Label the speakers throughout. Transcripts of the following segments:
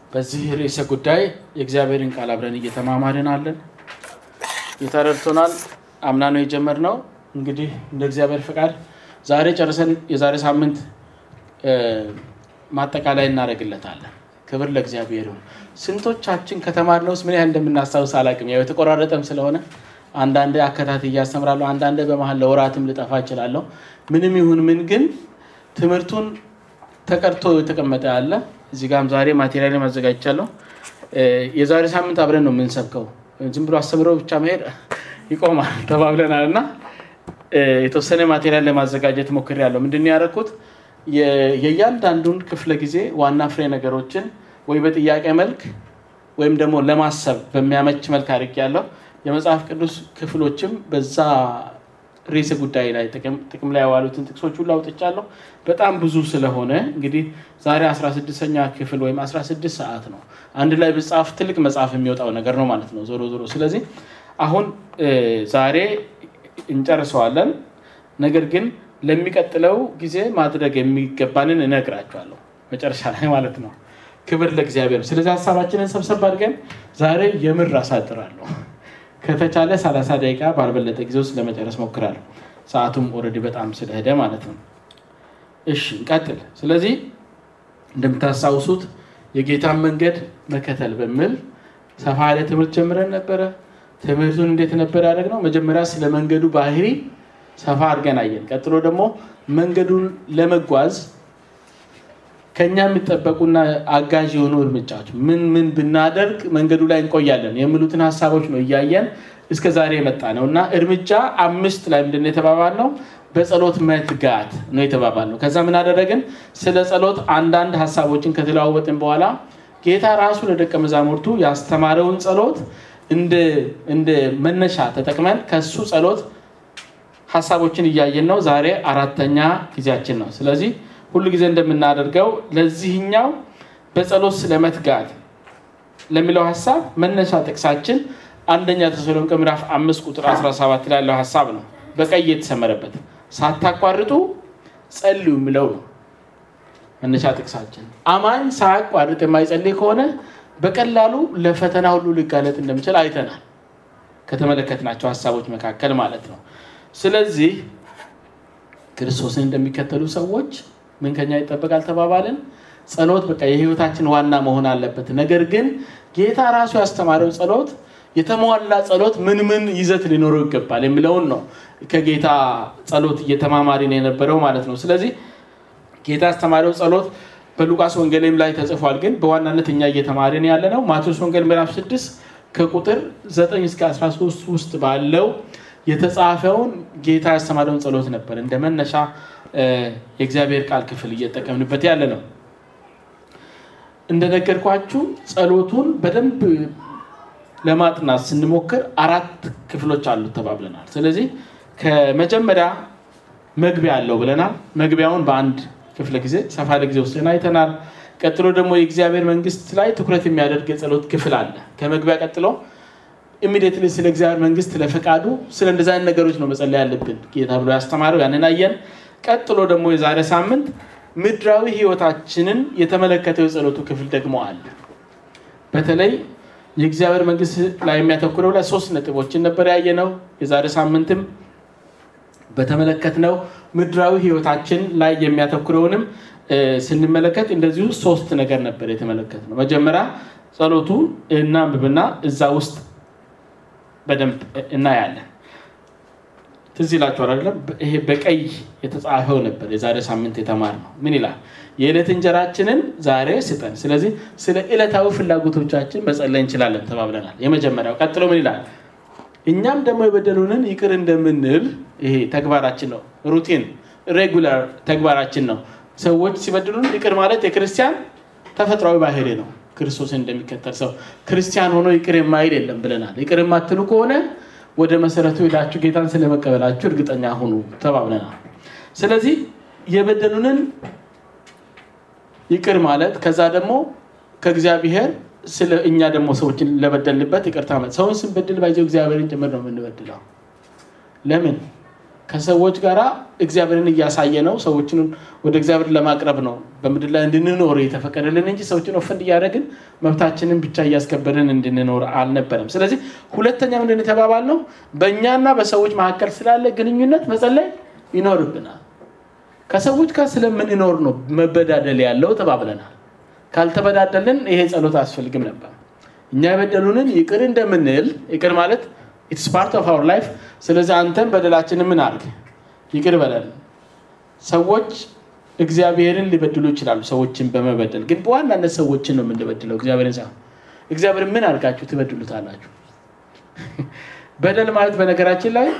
Speaker 1: በዚህ ርዕሰ ጉዳይ የእግዚአብሔርን ቃል አብረን እየተማማርን አለን። የተረድቶናል። አምና ነው የጀመርነው። እንግዲህ እንደ እግዚአብሔር ፈቃድ ዛሬ ጨርሰን የዛሬ ሳምንት ማጠቃላይ እናደርግለታለን። ክብር ለእግዚአብሔር ይሁን። ስንቶቻችን ከተማርነው ውስጥ ምን ያህል እንደምናስታውስ አላውቅም። ያው የተቆራረጠም ስለሆነ አንዳንዴ አከታትዬ እያስተምራለሁ፣ አንዳንዴ በመሀል ለወራትም ልጠፋ እችላለሁ። ምንም ይሁን ምን ግን ትምህርቱን ተቀድቶ የተቀመጠ ያለ እዚህ ጋም ዛሬ ማቴሪያል አዘጋጅቻለሁ። የዛሬ ሳምንት አብረን ነው የምንሰብከው። ዝም ብሎ አስተምረው ብቻ መሄድ ይቆማል ተባብለናል እና የተወሰነ ማቴሪያል ለማዘጋጀት ሞክሬያለሁ። ምንድን ነው ያደረኩት? የእያንዳንዱን ክፍለ ጊዜ ዋና ፍሬ ነገሮችን ወይ በጥያቄ መልክ ወይም ደግሞ ለማሰብ በሚያመች መልክ አድርጌያለሁ። የመጽሐፍ ቅዱስ ክፍሎችም በዛ ርዕሰ ጉዳይ ላይ ጥቅም ላይ የዋሉትን ጥቅሶች ሁሉ አውጥቻለሁ። በጣም ብዙ ስለሆነ እንግዲህ ዛሬ 16ኛ ክፍል ወይም 16 ሰዓት ነው። አንድ ላይ ብጻፍ ትልቅ መጽሐፍ የሚወጣው ነገር ነው ማለት ነው ዞሮ ዞሮ። ስለዚህ አሁን ዛሬ እንጨርሰዋለን። ነገር ግን ለሚቀጥለው ጊዜ ማድረግ የሚገባንን እነግራቸዋለሁ መጨረሻ ላይ ማለት ነው። ክብር ለእግዚአብሔር። ስለዚህ ሀሳባችንን ሰብሰብ አድርገን ዛሬ የምር አሳጥራለሁ። ከተቻለ 30 ደቂቃ ባልበለጠ ጊዜ ውስጥ ለመጨረስ ሞክራለሁ። ሰዓቱም ኦልሬዲ በጣም ስለሄደ ማለት ነው። እሺ እንቀጥል። ስለዚህ እንደምታስታውሱት የጌታን መንገድ መከተል በሚል ሰፋ ያለ ትምህርት ጀምረን ነበረ። ትምህርቱን እንዴት ነበር ያደረግነው? መጀመሪያ ስለ መንገዱ ባህሪ ሰፋ አድርገን አየን። ቀጥሎ ደግሞ መንገዱን ለመጓዝ ከኛ የሚጠበቁና አጋዥ የሆኑ እርምጃዎች ምን ምን ብናደርግ መንገዱ ላይ እንቆያለን የሚሉትን ሀሳቦች ነው እያየን እስከ ዛሬ የመጣ ነው እና እርምጃ አምስት ላይ ምንድን ነው የተባባልነው? በጸሎት መትጋት ነው የተባባልነው። ከዛ ምን አደረግን? ስለ ጸሎት አንዳንድ ሀሳቦችን ከተለዋወጥን በኋላ ጌታ ራሱ ለደቀ መዛሙርቱ ያስተማረውን ጸሎት እንደ መነሻ ተጠቅመን ከሱ ጸሎት ሀሳቦችን እያየን ነው። ዛሬ አራተኛ ጊዜያችን ነው። ስለዚህ ሁሉ ጊዜ እንደምናደርገው ለዚህኛው በጸሎት ስለመትጋት ለሚለው ሀሳብ መነሻ ጥቅሳችን አንደኛ ተሰሎንቄ ምዕራፍ አምስት ቁጥር 17 ላይ ያለው ሀሳብ ነው። በቀይ የተሰመረበት ሳታቋርጡ ጸልዩ የሚለው ነው መነሻ ጥቅሳችን። አማኝ ሳያቋርጥ የማይጸልይ ከሆነ በቀላሉ ለፈተና ሁሉ ሊጋለጥ እንደሚችል አይተናል፣ ከተመለከትናቸው ሀሳቦች መካከል ማለት ነው። ስለዚህ ክርስቶስን እንደሚከተሉ ሰዎች ምን ከኛ ይጠበቃል ተባባልን? ጸሎት በቃ የህይወታችን ዋና መሆን አለበት። ነገር ግን ጌታ ራሱ ያስተማረው ጸሎት የተሟላ ጸሎት ምን ምን ይዘት ሊኖረው ይገባል የሚለውን ነው ከጌታ ጸሎት እየተማማሪን የነበረው ማለት ነው። ስለዚህ ጌታ ያስተማረው ጸሎት በሉቃስ ወንጌልም ላይ ተጽፏል። ግን በዋናነት እኛ እየተማሪን ያለ ነው ማቴዎስ ወንጌል ምዕራፍ 6 ከቁጥር 9 እስከ 13 ውስጥ ባለው የተጻፈውን ጌታ ያስተማረውን ጸሎት ነበር እንደ መነሻ የእግዚአብሔር ቃል ክፍል እየጠቀምንበት ያለ ነው። እንደነገርኳችሁ ጸሎቱን በደንብ ለማጥናት ስንሞክር አራት ክፍሎች አሉት ተባብለናል። ስለዚህ ከመጀመሪያ መግቢያ አለው ብለናል። መግቢያውን በአንድ ክፍለ ጊዜ ሰፋ ያለ ጊዜ ወስደን አይተናል። ቀጥሎ ደግሞ የእግዚአብሔር መንግስት ላይ ትኩረት የሚያደርግ የጸሎት ክፍል አለ። ከመግቢያ ቀጥሎ ኢሚዲየትሊ ስለ እግዚአብሔር መንግስት ለፈቃዱ ስለ እንደዚ አይነት ነገሮች ነው መጸለይ ያለብን ጌታ ብሎ ያስተማረው ያንን አየን። ቀጥሎ ደግሞ የዛሬ ሳምንት ምድራዊ ህይወታችንን የተመለከተው የጸሎቱ ክፍል ደግሞ አለ። በተለይ የእግዚአብሔር መንግስት ላይ የሚያተኩረው ላይ ሶስት ነጥቦችን ነበር ያየነው። የዛሬ ሳምንትም በተመለከትነው ምድራዊ ህይወታችን ላይ የሚያተኩረውንም ስንመለከት እንደዚሁ ሶስት ነገር ነበር የተመለከትነው። መጀመሪያ ጸሎቱ እናንብብና እዛ ውስጥ በደንብ እናያለን። ትዝ ይላችኋል አይደለም? ይሄ በቀይ የተጻፈው ነበር የዛሬ ሳምንት የተማርነው። ምን ይላል? የዕለት እንጀራችንን ዛሬ ስጠን። ስለዚህ ስለ ዕለታዊ ፍላጎቶቻችን መጸለይ እንችላለን ተባብለናል። የመጀመሪያው። ቀጥሎ ምን ይላል? እኛም ደግሞ የበደሉንን ይቅር እንደምንል ይሄ ተግባራችን ነው። ሩቲን ሬጉላር ተግባራችን ነው። ሰዎች ሲበድሉን ይቅር ማለት የክርስቲያን ተፈጥሯዊ ባህሪ ነው። ክርስቶስን እንደሚከተል ሰው ክርስቲያን ሆኖ ይቅር የማይል የለም ብለናል። ይቅር የማትሉ ከሆነ ወደ መሰረቱ ሄዳችሁ ጌታን ስለመቀበላችሁ እርግጠኛ ሁኑ ተባብለናል። ስለዚህ የበደሉንን ይቅር ማለት ከዛ ደግሞ ከእግዚአብሔር ስለ እኛ ደግሞ ሰዎችን ለበደልንበት ይቅርታ ማለት ሰውን ስንበድል ባይዘው እግዚአብሔርን ጭምር ነው የምንበድለው። ለምን ከሰዎች ጋር እግዚአብሔርን እያሳየ ነው። ሰዎችን ወደ እግዚአብሔር ለማቅረብ ነው በምድር ላይ እንድንኖር የተፈቀደልን እንጂ ሰዎችን ኦፈንድ እያደረግን መብታችንን ብቻ እያስከበርን እንድንኖር አልነበረም። ስለዚህ ሁለተኛ ምንድን የተባባል ነው በእኛና በሰዎች መካከል ስላለ ግንኙነት መጸለይ ይኖርብናል። ከሰዎች ጋር ስለምንኖር ነው መበዳደል ያለው ተባብለናል። ካልተበዳደልን ይሄ ጸሎት አያስፈልግም ነበር። እኛ የበደሉንን ይቅር እንደምንል ይቅር ማለት ኢትስ ፓርት ኦፍ አወር ላይፍ። ስለዚህ አንተም በደላችን ምን አድርግ ይቅር በለን። ሰዎች እግዚአብሔርን ሊበድሉ ይችላሉ፣ ሰዎችን በመበደል ግን በዋናነት ሰዎችን ነው የምንበድለው፣ እግዚአብሔርን ሳይሆን። እግዚአብሔር ምን አድርጋችሁ ትበድሉታላችሁ? በደል ማለት በነገራችን ላይ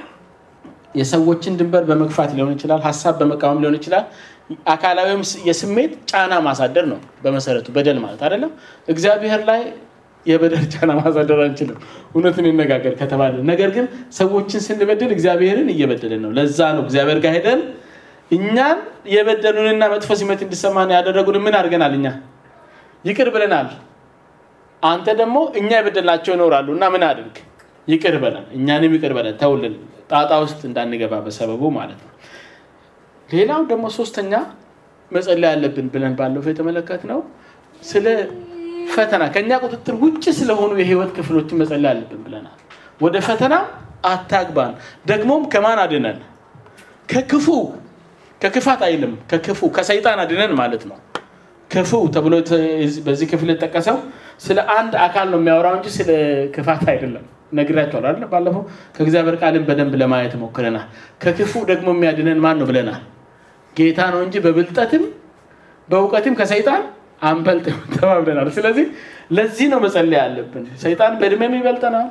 Speaker 1: የሰዎችን ድንበር በመግፋት ሊሆን ይችላል፣ ሀሳብ በመቃወም ሊሆን ይችላል። አካላዊም የስሜት ጫና ማሳደር ነው በመሰረቱ በደል ማለት አይደለም። እግዚአብሔር ላይ የበደል ጫና ማሳደር አንችልም፣ እውነትን ይነጋገር ከተባለ። ነገር ግን ሰዎችን ስንበድል እግዚአብሔርን እየበደልን ነው። ለዛ ነው እግዚአብሔር ጋር ሄደን እኛን የበደሉንና መጥፎ ስሜት እንዲሰማን ያደረጉን ምን አድርገናል? እኛ ይቅር ብለናል። አንተ ደግሞ እኛ የበደልናቸው ይኖራሉ እና ምን አድርግ ይቅር በለን፣ እኛንም ይቅር በለን፣ ተውልን፣ ጣጣ ውስጥ እንዳንገባ በሰበቡ ማለት ነው። ሌላው ደግሞ ሶስተኛ መጸለይ ያለብን ብለን ባለፈው የተመለከትነው ስለ ፈተና ከእኛ ቁጥጥር ውጭ ስለሆኑ የህይወት ክፍሎችን መጸለይ አለብን ብለናል። ወደ ፈተና አታግባን፣ ደግሞም ከማን አድነን? ከክፉ ከክፋት አይልም፣ ከክፉ ከሰይጣን አድነን ማለት ነው። ክፉ ተብሎ በዚህ ክፍል የተጠቀሰው ስለ አንድ አካል ነው የሚያወራው እንጂ ስለ ክፋት አይደለም። ነግራቸዋል አይደል? ባለፈው ከእግዚአብሔር ቃልን በደንብ ለማየት ሞክረናል። ከክፉ ደግሞ የሚያድነን ማን ነው ብለናል? ጌታ ነው እንጂ በብልጠትም በእውቀትም ከሰይጣን አንበልጥም ተባብለናል። ስለዚህ ለዚህ ነው መጸለይ ያለብን። ሰይጣን በእድሜም ይበልጠናል፣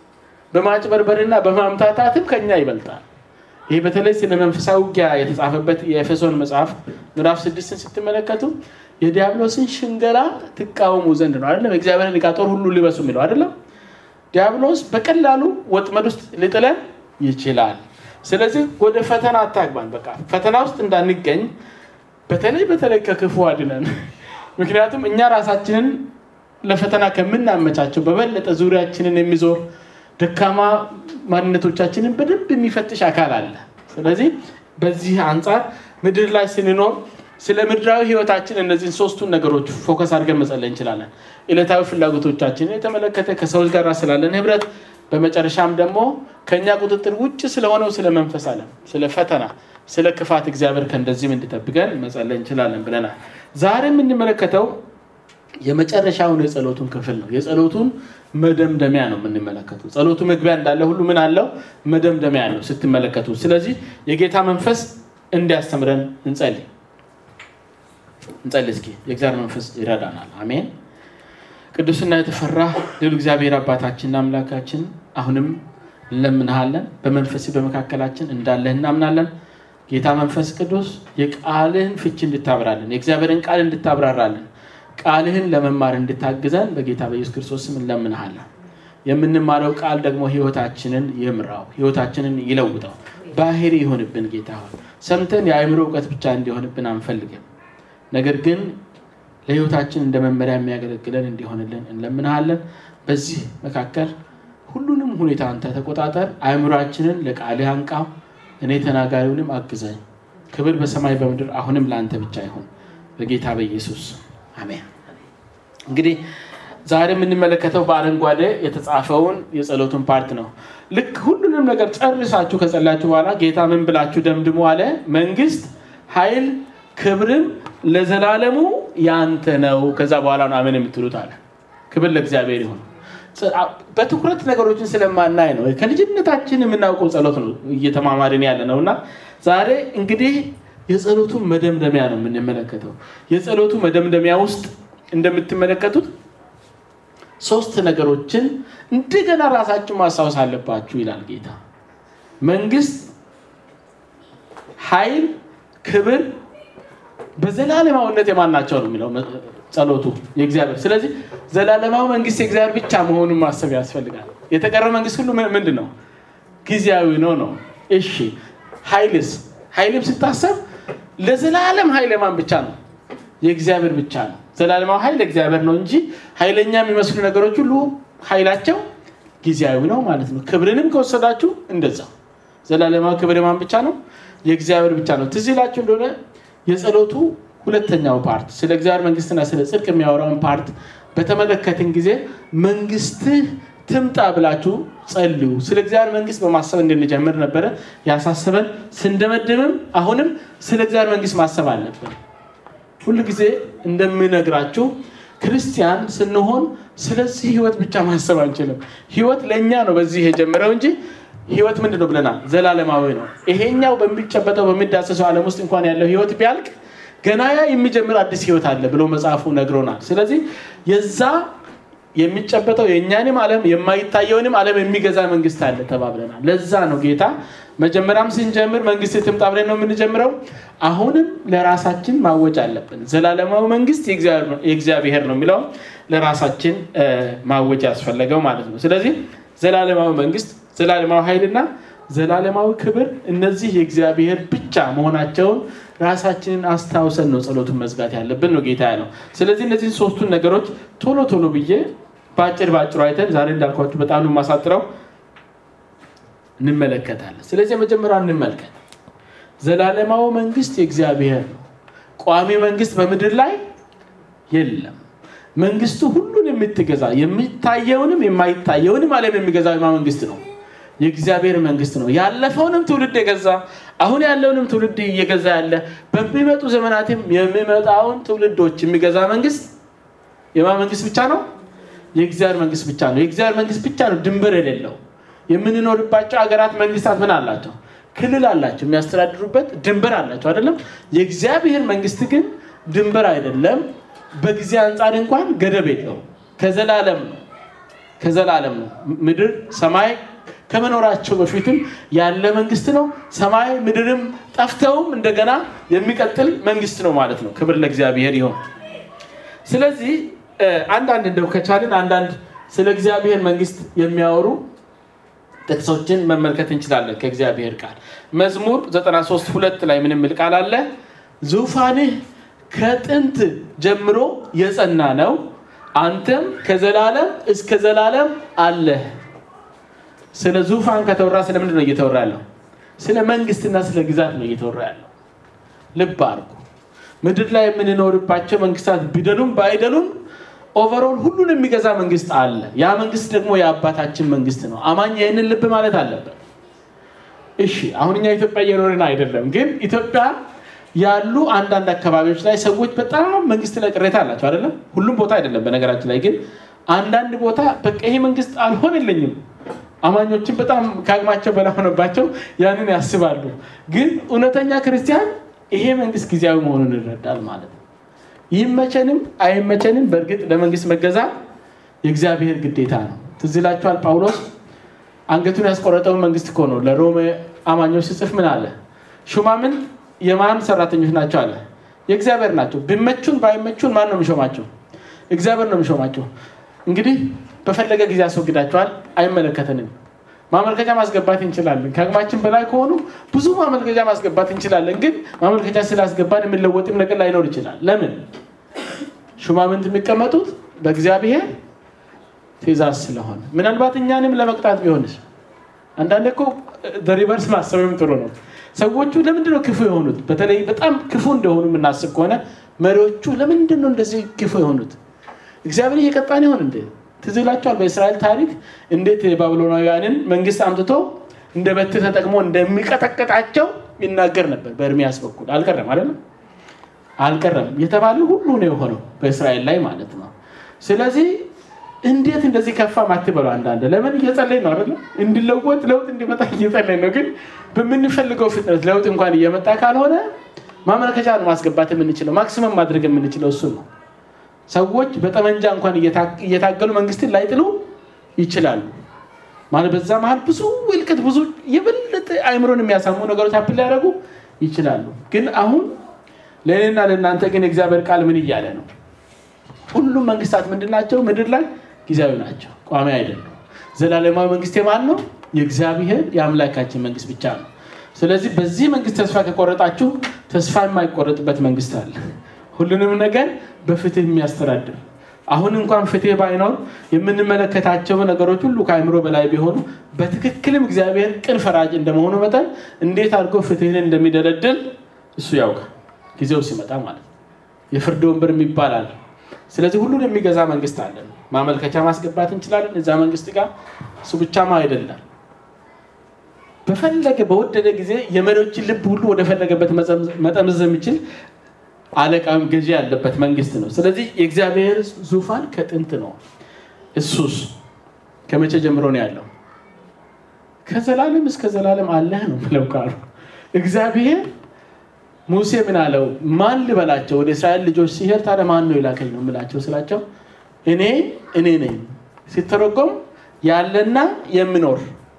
Speaker 1: በማጭበርበርና በማምታታትም ከኛ ይበልጣል። ይህ በተለይ ስለ መንፈሳዊ ውጊያ የተጻፈበት የኤፌሶን መጽሐፍ ምዕራፍ ስድስትን ስትመለከቱ የዲያብሎስን ሽንገላ ትቃወሙ ዘንድ ነው አይደለም። የእግዚአብሔርን ዕቃ ጦር ሁሉ ሊበሱ የሚለው አይደለም። ዲያብሎስ በቀላሉ ወጥመድ ውስጥ ሊጥለን ይችላል። ስለዚህ ወደ ፈተና አታግባን። በቃ ፈተና ውስጥ እንዳንገኝ በተለይ በተለይ ከክፉ አድነን። ምክንያቱም እኛ ራሳችንን ለፈተና ከምናመቻቸው በበለጠ ዙሪያችንን የሚዞር ደካማ ማንነቶቻችንን በደንብ የሚፈትሽ አካል አለ። ስለዚህ በዚህ አንጻር ምድር ላይ ስንኖር ስለ ምድራዊ ሕይወታችን እነዚህን ሶስቱን ነገሮች ፎከስ አድርገን መጸለይ እንችላለን። ዕለታዊ ፍላጎቶቻችንን የተመለከተ ከሰዎች ጋር ስላለን ህብረት፣ በመጨረሻም ደግሞ ከእኛ ቁጥጥር ውጭ ስለሆነው ስለ መንፈስ ዓለም፣ ስለ ፈተና፣ ስለ ክፋት እግዚአብሔር ከእንደዚህም እንዲጠብቀን መጸለይ እንችላለን ብለናል። ዛሬ የምንመለከተው የመጨረሻውን የጸሎቱን ክፍል ነው። የጸሎቱን መደምደሚያ ነው የምንመለከቱ። ጸሎቱ መግቢያ እንዳለ ሁሉ ምን አለው? መደምደሚያ ነው ስትመለከቱ። ስለዚህ የጌታ መንፈስ እንዲያስተምረን እንጸልይ እንጸልይ እስኪ። የእግዚአብሔር መንፈስ ይረዳናል። አሜን። ቅዱስና የተፈራ ሌሉ እግዚአብሔር አባታችንና አምላካችን አሁንም እንለምንሃለን። በመንፈስ በመካከላችን እንዳለህ እናምናለን። ጌታ መንፈስ ቅዱስ የቃልህን ፍቺ እንድታብራለን፣ የእግዚአብሔርን ቃል እንድታብራራለን፣ ቃልህን ለመማር እንድታግዘን በጌታ በኢየሱስ ክርስቶስ ስም እንለምንሃለን። የምንማረው ቃል ደግሞ ህይወታችንን ይምራው፣ ህይወታችንን ይለውጠው፣ ባህሪ ይሆንብን። ጌታ ሆይ ሰምተን የአእምሮ እውቀት ብቻ እንዲሆንብን አንፈልግም። ነገር ግን ለህይወታችን እንደ መመሪያ የሚያገለግለን እንዲሆንልን እንለምንሃለን። በዚህ መካከል ሁሉንም ሁኔታ አንተ ተቆጣጠር። አእምሯችንን ለቃልህ አንቃው፣ እኔ ተናጋሪውንም አግዘኝ። ክብር በሰማይ በምድር አሁንም ለአንተ ብቻ ይሁን፣ በጌታ በኢየሱስ አሜን። እንግዲህ ዛሬ የምንመለከተው በአረንጓዴ የተጻፈውን የጸሎቱን ፓርት ነው። ልክ ሁሉንም ነገር ጨርሳችሁ ከጸላችሁ በኋላ ጌታ ምን ብላችሁ ደምድሞ አለ? መንግስት፣ ኃይል፣ ክብርም ለዘላለሙ ያንተ ነው። ከዛ በኋላ ነው አሜን የምትሉት አለ። ክብር ለእግዚአብሔር ይሁን። በትኩረት ነገሮችን ስለማናይ ነው። ከልጅነታችን የምናውቀው ጸሎት ነው እየተማማርን ያለ ነው እና ዛሬ እንግዲህ የጸሎቱን መደምደሚያ ነው የምንመለከተው። የጸሎቱ መደምደሚያ ውስጥ እንደምትመለከቱት ሶስት ነገሮችን እንደገና ራሳችሁ ማስታወስ አለባችሁ ይላል ጌታ። መንግስት፣ ኃይል፣ ክብር በዘላለማዊነት የማናቸው ነው የሚለው ጸሎቱ የእግዚአብሔር። ስለዚህ ዘላለማዊ መንግስት የእግዚአብሔር ብቻ መሆኑን ማሰብ ያስፈልጋል። የተቀረው መንግስት ሁሉ ምንድን ነው? ጊዜያዊ ነው ነው። እሺ ኃይልስ? ኃይልም ስታሰብ ለዘላለም ኃይል የማን ብቻ ነው? የእግዚአብሔር ብቻ ነው። ዘላለማዊ ኃይል እግዚአብሔር ነው እንጂ ኃይለኛ የሚመስሉ ነገሮች ሁሉ ኃይላቸው ጊዜያዊ ነው ማለት ነው። ክብርንም ከወሰዳችሁ እንደዛ ዘላለማዊ ክብር የማን ብቻ ነው? የእግዚአብሔር ብቻ ነው። ትዝ ይላችሁ እንደሆነ የጸሎቱ ሁለተኛው ፓርት ስለ እግዚአብሔር መንግስትና ስለ ጽድቅ የሚያወራውን ፓርት በተመለከትን ጊዜ መንግስትህ ትምጣ ብላችሁ ጸልዩ፣ ስለ እግዚአብሔር መንግስት በማሰብ እንድንጀምር ነበረ ያሳስበን። ስንደመድምም አሁንም ስለ እግዚአብሔር መንግስት ማሰብ አለብን። ሁል ጊዜ እንደምነግራችሁ ክርስቲያን ስንሆን ስለዚህ ህይወት ብቻ ማሰብ አንችልም። ህይወት ለእኛ ነው በዚህ የጀመረው እንጂ ህይወት ምንድን ነው ብለናል? ዘላለማዊ ነው። ይሄኛው በሚጨበጠው በሚዳሰሰው ዓለም ውስጥ እንኳን ያለው ህይወት ቢያልቅ ገና ያ የሚጀምር አዲስ ህይወት አለ ብሎ መጽሐፉ ነግሮናል። ስለዚህ የዛ የሚጨበጠው የእኛንም ዓለም የማይታየውንም ዓለም የሚገዛ መንግስት አለ ተባብለናል። ለዛ ነው ጌታ መጀመሪያም ስንጀምር መንግስት ትምጣ ብለን ነው የምንጀምረው። አሁንም ለራሳችን ማወጅ አለብን። ዘላለማዊ መንግስት የእግዚአብሔር ነው የሚለው ለራሳችን ማወጅ ያስፈለገው ማለት ነው። ስለዚህ ዘላለማዊ መንግስት፣ ዘላለማዊ ኃይልና ዘላለማዊ ክብር እነዚህ የእግዚአብሔር ብቻ መሆናቸውን ራሳችንን አስታውሰን ነው ጸሎቱን መዝጋት ያለብን ነው ጌታ ያለው። ስለዚህ እነዚህን ሶስቱን ነገሮች ቶሎ ቶሎ ብዬ በአጭር በአጭሩ አይተን ዛሬ እንዳልኳችሁ በጣም ነው የማሳጥረው እንመለከታለን። ስለዚህ የመጀመሪያው እንመልከት። ዘላለማዊ መንግስት የእግዚአብሔር ነው። ቋሚ መንግስት በምድር ላይ የለም። መንግስቱ ሁሉን የምትገዛ የሚታየውንም የማይታየውንም ዓለም የሚገዛ መንግስት ነው። የእግዚአብሔር መንግስት ነው። ያለፈውንም ትውልድ የገዛ አሁን ያለውንም ትውልድ እየገዛ ያለ በሚመጡ ዘመናትም የሚመጣውን ትውልዶች የሚገዛ መንግስት የማ መንግስት ብቻ ነው? የእግዚአብሔር መንግስት ብቻ ነው። የእግዚአብሔር መንግስት ብቻ ነው ድንበር የሌለው። የምንኖርባቸው ሀገራት መንግስታት ምን አላቸው? ክልል አላቸው፣ የሚያስተዳድሩበት ድንበር አላቸው አይደለም። የእግዚአብሔር መንግስት ግን ድንበር አይደለም። በጊዜ አንጻር እንኳን ገደብ የለው። ከዘላለም ነው ከዘላለም ነው። ምድር ሰማይ ከመኖራቸው በፊትም ያለ መንግስት ነው። ሰማይ ምድርም ጠፍተውም እንደገና የሚቀጥል መንግስት ነው ማለት ነው። ክብር ለእግዚአብሔር ይሆን። ስለዚህ አንዳንድ እንደው ከቻልን አንዳንድ ስለ እግዚአብሔር መንግስት የሚያወሩ ጥቅሶችን መመልከት እንችላለን ከእግዚአብሔር ቃል መዝሙር 93 ሁለት ላይ ምን የሚል ቃል አለ? ዙፋንህ ከጥንት ጀምሮ የጸና ነው፣ አንተም ከዘላለም እስከ ዘላለም አለህ። ስለ ዙፋን ከተወራ ስለምንድን ነው እየተወራ ያለው? ስለ መንግስትና ስለ ግዛት ነው እየተወራ ያለው። ልብ አድርጉ። ምድር ላይ የምንኖርባቸው መንግስታት ቢደሉም ባይደሉም ኦቨሮል ሁሉን የሚገዛ መንግስት አለ። ያ መንግስት ደግሞ የአባታችን መንግስት ነው። አማኝ ይህንን ልብ ማለት አለበት። እሺ አሁን እኛ ኢትዮጵያ እየኖርን አይደለም፣ ግን ኢትዮጵያ ያሉ አንዳንድ አካባቢዎች ላይ ሰዎች በጣም መንግስት ላይ ቅሬታ አላቸው አይደለም። ሁሉም ቦታ አይደለም በነገራችን ላይ ግን አንዳንድ ቦታ በቃ ይሄ መንግስት አልሆነልኝም አማኞችን በጣም ከአቅማቸው በላይ ሆነባቸው ያንን ያስባሉ። ግን እውነተኛ ክርስቲያን ይሄ መንግስት ጊዜያዊ መሆኑን ይረዳል ማለት ነው። ይመቸንም አይመቸንም በእርግጥ ለመንግስት መገዛት የእግዚአብሔር ግዴታ ነው። ትዝ ይላችኋል ጳውሎስ አንገቱን ያስቆረጠውን መንግስት እኮ ነው ለሮሜ አማኞች ሲጽፍ ምን አለ? ሹማምንት የማን ሰራተኞች ናቸው አለ? የእግዚአብሔር ናቸው። ቢመቹን ባይመቹን ማን ነው የሚሾማቸው? እግዚአብሔር ነው የሚሾማቸው። እንግዲህ በፈለገ ጊዜ ያስወግዳቸዋል። አይመለከተንም። ማመልከቻ ማስገባት እንችላለን። ከአቅማችን በላይ ከሆኑ ብዙ ማመልከቻ ማስገባት እንችላለን። ግን ማመልከቻ ስላስገባን የሚለወጥም ነገር ላይኖር ይችላል። ለምን? ሹማምንት የሚቀመጡት በእግዚአብሔር ትእዛዝ ስለሆነ ምናልባት እኛንም ለመቅጣት ቢሆንስ? አንዳንድ እኮ ሪቨርስ ማሰብም ጥሩ ነው። ሰዎቹ ለምንድን ነው ክፉ የሆኑት? በተለይ በጣም ክፉ እንደሆኑ የምናስብ ከሆነ መሪዎቹ ለምንድን ነው እንደዚህ ክፉ የሆኑት? እግዚአብሔር እየቀጣን ይሆን እንዴ? ትዝ ይላችኋል በእስራኤል ታሪክ እንዴት የባቢሎናውያንን መንግስት አምጥቶ እንደ በትር ተጠቅሞ እንደሚቀጠቅጣቸው ይናገር ነበር በኤርሚያስ በኩል አልቀረም አይደለም አልቀረም የተባለ ሁሉ ነው የሆነው በእስራኤል ላይ ማለት ነው ስለዚህ እንዴት እንደዚህ ከፋ ማትበሉ አንዳንድ ለምን እየጸለይ ነው አይደለም እንዲለወጥ ለውጥ እንዲመጣ እየጸለይ ነው ግን በምንፈልገው ፍጥነት ለውጥ እንኳን እየመጣ ካልሆነ ማመልከቻ ነው ማስገባት የምንችለው ማክሲመም ማድረግ የምንችለው እሱ ነው ሰዎች በጠመንጃ እንኳን እየታገሉ መንግስትን ላይጥሉ ይችላሉ። ማለት በዛ መሀል ብዙ ውልቅት፣ ብዙ የበለጠ አይምሮን የሚያሳሙ ነገሮች አፕል ሊያደርጉ ይችላሉ። ግን አሁን ለእኔና ለእናንተ ግን የእግዚአብሔር ቃል ምን እያለ ነው? ሁሉም መንግስታት ምንድን ናቸው? ምድር ላይ ጊዜያዊ ናቸው፣ ቋሚ አይደሉም። ዘላለማዊ መንግስት የማን ነው? የእግዚአብሔር የአምላካችን መንግስት ብቻ ነው። ስለዚህ በዚህ መንግስት ተስፋ ከቆረጣችሁ ተስፋ የማይቆረጥበት መንግስት አለ። ሁሉንም ነገር በፍትህ የሚያስተዳድር አሁን እንኳን ፍትህ ባይኖር የምንመለከታቸው ነገሮች ሁሉ ከአእምሮ በላይ ቢሆኑ በትክክልም እግዚአብሔር ቅን ፈራጅ እንደመሆኑ መጠን እንዴት አድርጎ ፍትህን እንደሚደለድል እሱ ያውቃል። ጊዜው ሲመጣ ማለት ነው። የፍርድ ወንበር ይባላል። ስለዚህ ሁሉን የሚገዛ መንግስት አለን። ማመልከቻ ማስገባት እንችላለን እዛ መንግስት ጋር። እሱ ብቻማ አይደለም። በፈለገ በወደደ ጊዜ የመሪዎችን ልብ ሁሉ ወደፈለገበት መጠምዘዝ የሚችል አለቃም ገዢ ያለበት መንግስት ነው። ስለዚህ የእግዚአብሔር ዙፋን ከጥንት ነው። እሱስ ከመቼ ጀምሮ ነው ያለው? ከዘላለም እስከ ዘላለም አለህ ነው ብለው ቃሉ እግዚአብሔር ሙሴ ምን አለው? ማን ልበላቸው ወደ እስራኤል ልጆች ሲሄድ ታዲያ ማን ነው የላከኝ ነው የምላቸው ስላቸው እኔ እኔ ነኝ። ሲተረጎም ያለና የሚኖር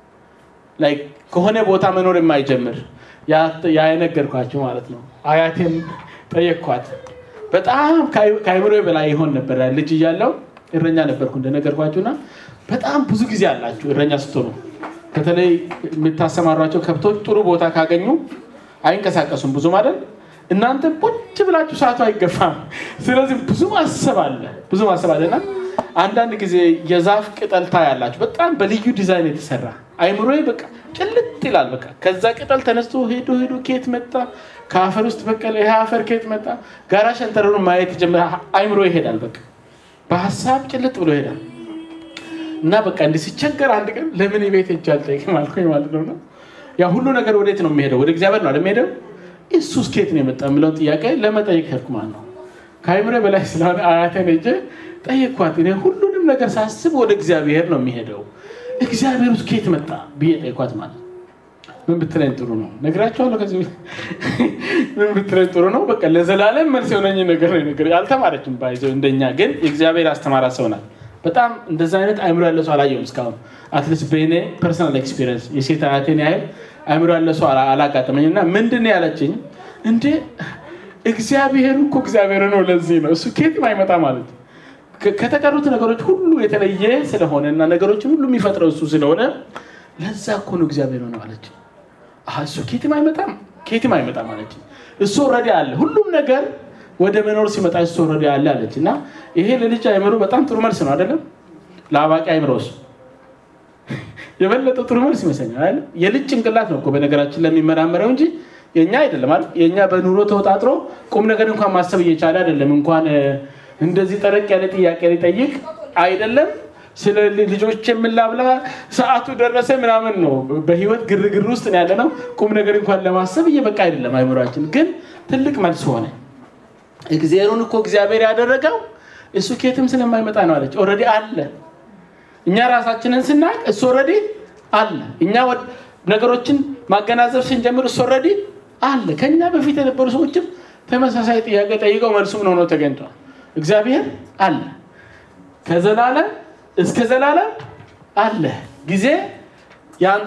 Speaker 1: ከሆነ ቦታ መኖር የማይጀምር ያ የነገርኳቸው ማለት ነው። አያቴን ጠየቅኳት። በጣም ከአይምሮ በላይ ይሆን ነበር። ልጅ እያለው እረኛ ነበርኩ እንደነገርኳችሁና በጣም ብዙ ጊዜ አላችሁ እረኛ ስትሆኑ። በተለይ የምታሰማሯቸው ከብቶች ጥሩ ቦታ ካገኙ አይንቀሳቀሱም ብዙ ማለት እናንተ ቁጭ ብላችሁ ሰዓቱ አይገፋም። ስለዚህ ብዙ ማሰብ አለ ብዙ ማሰብ አለ እና አንዳንድ ጊዜ የዛፍ ቅጠል ታያላችሁ በጣም በልዩ ዲዛይን የተሰራ አይምሮ በቃ ጭልጥ ይላል። በቃ ከዛ ቅጠል ተነስቶ ሄዶ ሄዶ ኬት መጣ ከአፈር ውስጥ በቀለ ይሄ አፈር ኬት መጣ ጋራ ሸንተረሩን ማየት ጀመረ። አይምሮ ይሄዳል። በቃ በሀሳብ ጭልጥ ብሎ ይሄዳል እና በቃ እንዲህ ሲቸገር አንድ ቀን ለምን ቤት ሄጄ አልጠይቅም አልኩኝ ማለት ነው። ያ ሁሉ ነገር ወዴት ነው የሚሄደው? ወደ እግዚአብሔር ነው የሚሄደው። እሱስ ኬት ነው የመጣ የምለውን ጥያቄ ለመጠየቅ ሄድኩ ማለት ነው። ከአይምሮ በላይ ስለሆነ አያቴን ሄጄ ጠየኳት። እኔ ሁሉንም ነገር ሳስብ ወደ እግዚአብሔር ነው የሚሄደው። እግዚአብሔር ውስጥ ኬት መጣ ብዬ ጠየኳት ማለት ነው። ምን ብትለኝ ጥሩ ነው ነግራቸዋለሁ። ከዚህ ምን ብትለኝ ጥሩ ነው። በቃ ለዘላለም መልስ የሆነኝ ነገር ነው ነገር አልተማረችም። ባይዘው እንደኛ ግን የእግዚአብሔር አስተማራት ሰው ናት። በጣም እንደዛ አይነት አይምሮ ያለ ሰው አላየሁም እስካሁን አትሊስት በእኔ ፐርሰናል ኤክስፒሪየንስ የሴት አያቴን ያህል አይምሮ ያለ ሰው አላጋጠመኝ እና ምንድን ያለችኝ እንዴ እግዚአብሔር እኮ እግዚአብሔር ነው ለዚህ ነው እሱ ኬትም አይመጣ ማለት ከተቀሩት ነገሮች ሁሉ የተለየ ስለሆነ እና ነገሮችን ሁሉ የሚፈጥረው እሱ ስለሆነ ለዛ እኮ ነው እግዚአብሔር ነው አለች እሱ ኬትም አይመጣም ኬትም አይመጣም አለች እሱ ኦልሬዲ አለ ሁሉም ነገር ወደ መኖር ሲመጣ እሱ ኦልሬዲ አለ አለች እና ይሄ ለልጅ አይምሮ በጣም ጥሩ መልስ ነው አይደለም ለአዋቂ አይምሮስ የበለጠ ጥሩ መልስ ይመስለኛል። የልጅ ጭንቅላት ነው እኮ በነገራችን ለሚመራመረው እንጂ የኛ አይደለም አይደል? የኛ በኑሮ ተወጣጥሮ ቁም ነገር እንኳን ማሰብ እየቻለ አይደለም። እንኳን እንደዚህ ጠረቅ ያለ ጥያቄ ሊጠይቅ አይደለም። ስለ ልጆች የምላብላ ሰዓቱ ደረሰ ምናምን ነው። በህይወት ግርግር ውስጥ ያለ ነው። ቁም ነገር እንኳን ለማሰብ እየበቃ አይደለም አይምሯችን። ግን ትልቅ መልስ ሆነ። እግዚአብሔሩን እኮ እግዚአብሔር ያደረገው እሱ ኬትም ስለማይመጣ ነው አለች። ኦልሬዲ አለ እኛ ራሳችንን ስናቅ እሱ ኦልሬዲ አለ። እኛ ነገሮችን ማገናዘብ ስንጀምር እሱ ኦልሬዲ አለ። ከኛ በፊት የነበሩ ሰዎችም ተመሳሳይ ጥያቄ ጠይቀው መልሱ ምን ሆኖ ተገኝቷል። እግዚአብሔር አለ፣ ከዘላለም እስከ ዘላለም አለ። ጊዜ ያንተ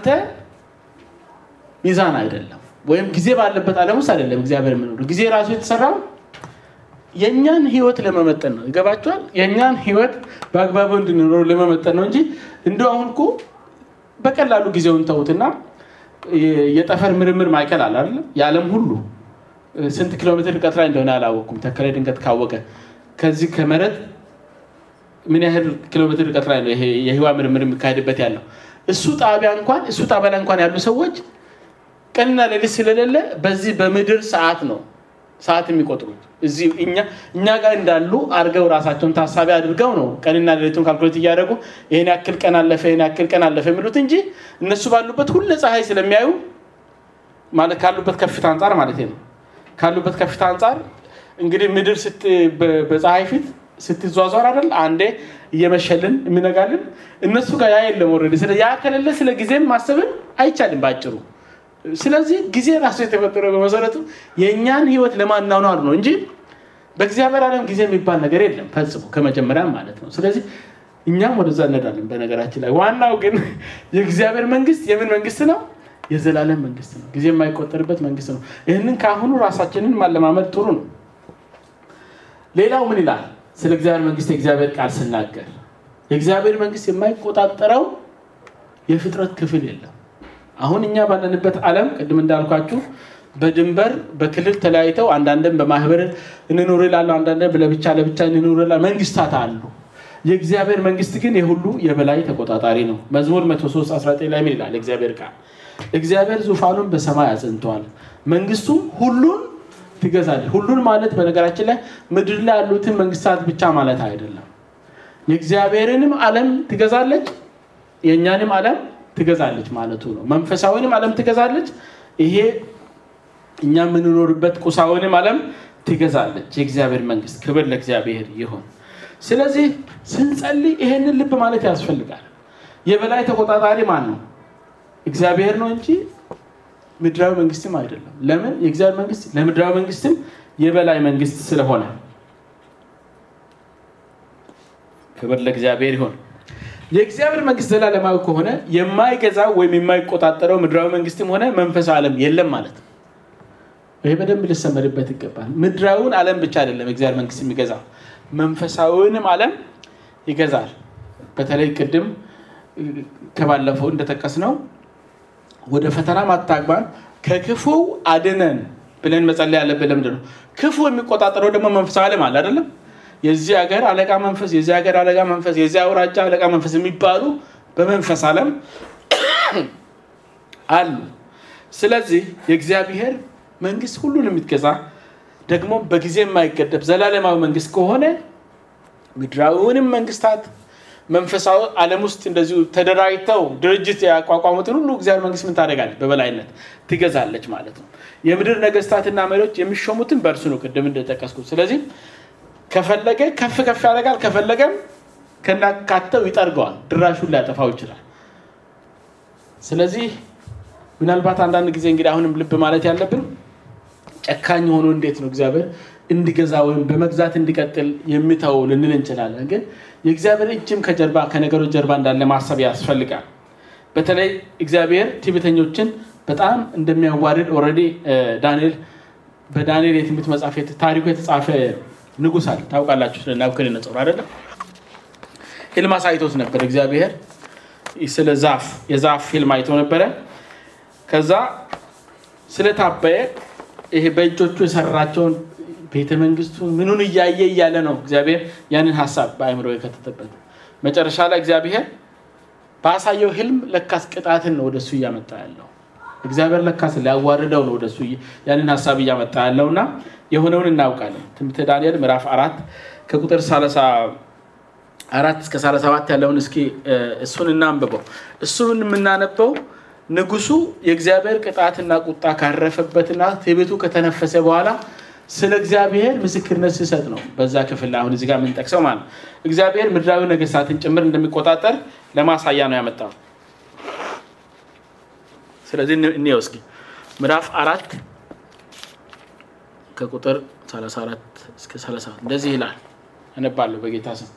Speaker 1: ሚዛን አይደለም፣ ወይም ጊዜ ባለበት ዓለም ውስጥ አይደለም እግዚአብሔር የምኖሩ ጊዜ ራሱ የተሰራው የእኛን ህይወት ለመመጠን ነው። ይገባቸዋል። የእኛን ህይወት በአግባቡ እንድንኖር ለመመጠን ነው እንጂ እንደ አሁን እኮ በቀላሉ ጊዜውን ተውትና የጠፈር ምርምር ማዕከል አለ አይደለም። የዓለም ሁሉ ስንት ኪሎ ሜትር ርቀት ላይ እንደሆነ አላወቅኩም። ተከላይ ድንገት ካወቀ ከዚህ ከመሬት ምን ያህል ኪሎ ሜትር ርቀት ላይ ነው ይሄ የህዋ ምርምር የሚካሄድበት ያለው? እሱ ጣቢያ እንኳን እሱ ጣቢያ ላይ እንኳን ያሉ ሰዎች ቀንና ሌሊት ስለሌለ በዚህ በምድር ሰዓት ነው ሰዓት የሚቆጥሩት እዚህ እኛ ጋር እንዳሉ አድርገው ራሳቸውን ታሳቢ አድርገው ነው ቀንና ሌሊቱን ካልኩሌት እያደረጉ ይህን ያክል ቀን አለፈ ይህን ያክል ቀን አለፈ የሚሉት እንጂ እነሱ ባሉበት ሁለ ፀሐይ ስለሚያዩ ማለት ካሉበት ከፍታ አንጻር ማለት ነው ካሉበት ከፍታ አንጻር እንግዲህ ምድር በፀሐይ ፊት ስትዟዟር አይደል አንዴ እየመሸልን የሚነጋልን እነሱ ጋር ያ የለም ወረደ ስለ ያ ከሌለ ስለ ጊዜም ማሰብን አይቻልም በአጭሩ ስለዚህ ጊዜ ራሱ የተፈጠረው በመሰረቱ የእኛን ህይወት ለማናኗር ነው እንጂ በእግዚአብሔር ዓለም ጊዜ የሚባል ነገር የለም ፈጽሞ ከመጀመሪያም ማለት ነው። ስለዚህ እኛም ወደዛ እንሄዳለን። በነገራችን ላይ ዋናው ግን የእግዚአብሔር መንግስት የምን መንግስት ነው? የዘላለም መንግስት ነው። ጊዜ የማይቆጠርበት መንግስት ነው። ይህንን ከአሁኑ ራሳችንን ማለማመድ ጥሩ ነው። ሌላው ምን ይላል? ስለ እግዚአብሔር መንግስት የእግዚአብሔር ቃል ስናገር የእግዚአብሔር መንግስት የማይቆጣጠረው የፍጥረት ክፍል የለም። አሁን እኛ ባለንበት ዓለም ቅድም እንዳልኳችሁ በድንበር በክልል ተለያይተው አንዳንድም በማህበር እንኑር ይላሉ፣ አንዳንድ ለብቻ ለብቻ እንኑር ይላሉ። መንግስታት አሉ። የእግዚአብሔር መንግስት ግን የሁሉ የበላይ ተቆጣጣሪ ነው። መዝሙር 103 19 ላይ ምን ይላል? እግዚአብሔር ቃል እግዚአብሔር ዙፋኑን በሰማይ አጽንቷል፣ መንግስቱም ሁሉን ትገዛለች። ሁሉን ማለት በነገራችን ላይ ምድር ላይ ያሉትን መንግስታት ብቻ ማለት አይደለም። የእግዚአብሔርንም ዓለም ትገዛለች፣ የእኛንም ዓለም ትገዛለች ማለቱ ነው። መንፈሳዊንም ዓለም ትገዛለች። ይሄ እኛ የምንኖርበት ቁሳዊንም ዓለም ትገዛለች። የእግዚአብሔር መንግስት ክብር ለእግዚአብሔር ይሁን። ስለዚህ ስንጸልይ ይሄንን ልብ ማለት ያስፈልጋል። የበላይ ተቆጣጣሪ ማን ነው? እግዚአብሔር ነው እንጂ ምድራዊ መንግስትም አይደለም። ለምን? የእግዚአብሔር መንግስት ለምድራዊ መንግስትም የበላይ መንግስት ስለሆነ ክብር ለእግዚአብሔር ይሁን። የእግዚአብሔር መንግስት ዘላለማዊ ከሆነ የማይገዛው ወይም የማይቆጣጠረው ምድራዊ መንግስትም ሆነ መንፈሳዊ ዓለም የለም ማለት ነው። ይህ በደንብ ሊሰመርበት ይገባል። ምድራዊውን ዓለም ብቻ አይደለም የእግዚአብሔር መንግስት የሚገዛው መንፈሳዊውንም ዓለም ይገዛል። በተለይ ቅድም ከባለፈው እንደጠቀስነው ወደ ፈተና ማታግባን ከክፉው አድነን ብለን መጸለይ ያለብን ለምንድን ነው? ክፉ የሚቆጣጠረው ደግሞ መንፈሳዊ ዓለም አለ አይደለም? የዚህ ሀገር አለቃ መንፈስ፣ የዚህ ሀገር አለቃ መንፈስ፣ የዚህ አውራጃ አለቃ መንፈስ የሚባሉ በመንፈስ ዓለም አሉ። ስለዚህ የእግዚአብሔር መንግስት ሁሉን የምትገዛ ደግሞ በጊዜ የማይገደብ ዘላለማዊ መንግስት ከሆነ ምድራዊውንም መንግስታት መንፈሳዊ ዓለም ውስጥ እንደዚሁ ተደራጅተው ድርጅት ያቋቋሙትን ሁሉ እግዚአብሔር መንግስት ምን ታደርጋለች? በበላይነት ትገዛለች ማለት ነው። የምድር ነገስታትና መሪዎች የሚሾሙትን በእርሱ ነው፣ ቅድም እንደጠቀስኩት። ስለዚህ ከፈለገ ከፍ ከፍ ያደርጋል፣ ከፈለገም ከናካተው ይጠርገዋል፣ ድራሹን ሊያጠፋው ይችላል። ስለዚህ ምናልባት አንዳንድ ጊዜ እንግዲህ አሁንም ልብ ማለት ያለብን ጨካኝ ሆኖ እንዴት ነው እግዚአብሔር እንዲገዛ ወይም በመግዛት እንዲቀጥል የሚተው ልንል እንችላለን። ግን የእግዚአብሔር እጅም ከጀርባ ከነገሮች ጀርባ እንዳለ ማሰብ ያስፈልጋል። በተለይ እግዚአብሔር ትዕቢተኞችን በጣም እንደሚያዋርድ ኦልሬዲ ዳንኤል በዳንኤል የትንቢት መጽሐፍ ታሪኩ የተጻፈ ንጉሥ አለ ታውቃላችሁ። ስለ ናቡከደነፆር አይደለም ህልም አሳይቶት ነበር እግዚአብሔር ስለ ዛፍ የዛፍ ህልም አይቶ ነበረ። ከዛ ስለታበየ ይሄ በእጆቹ የሰራቸውን ቤተ መንግስቱን ምኑን እያየ እያለ ነው እግዚአብሔር ያንን ሀሳብ በአእምሮ የከተተበት። መጨረሻ ላይ እግዚአብሔር ባሳየው ህልም ለካስ ቅጣትን ነው ወደሱ እያመጣ ያለው። እግዚአብሔር ለካስ ሊያዋርደው ነው ወደሱ ያንን ሀሳብ እያመጣ ያለው እና የሆነውን እናውቃለን። ትንቢተ ዳንኤል ምዕራፍ አራት ከቁጥር ሰላሳ አራት እስከ ሰላሳ ሰባት ያለውን እስኪ እሱን እናንብበው። እሱን የምናነበው ንጉሱ የእግዚአብሔር ቅጣትና ቁጣ ካረፈበትና ትዕቢቱ ከተነፈሰ በኋላ ስለ እግዚአብሔር ምስክርነት ሲሰጥ ነው። በዛ ክፍል አሁን እዚህ ጋር የምንጠቅሰው ማለት ነው። እግዚአብሔር ምድራዊ ነገስታትን ጭምር እንደሚቆጣጠር ለማሳያ ነው ያመጣው። ስለዚህ እንየው እስኪ ምዕራፍ አራት ከቁጥር 34 እስከ 37 እንደዚህ ይላል። እነባለሁ በጌታ ስም።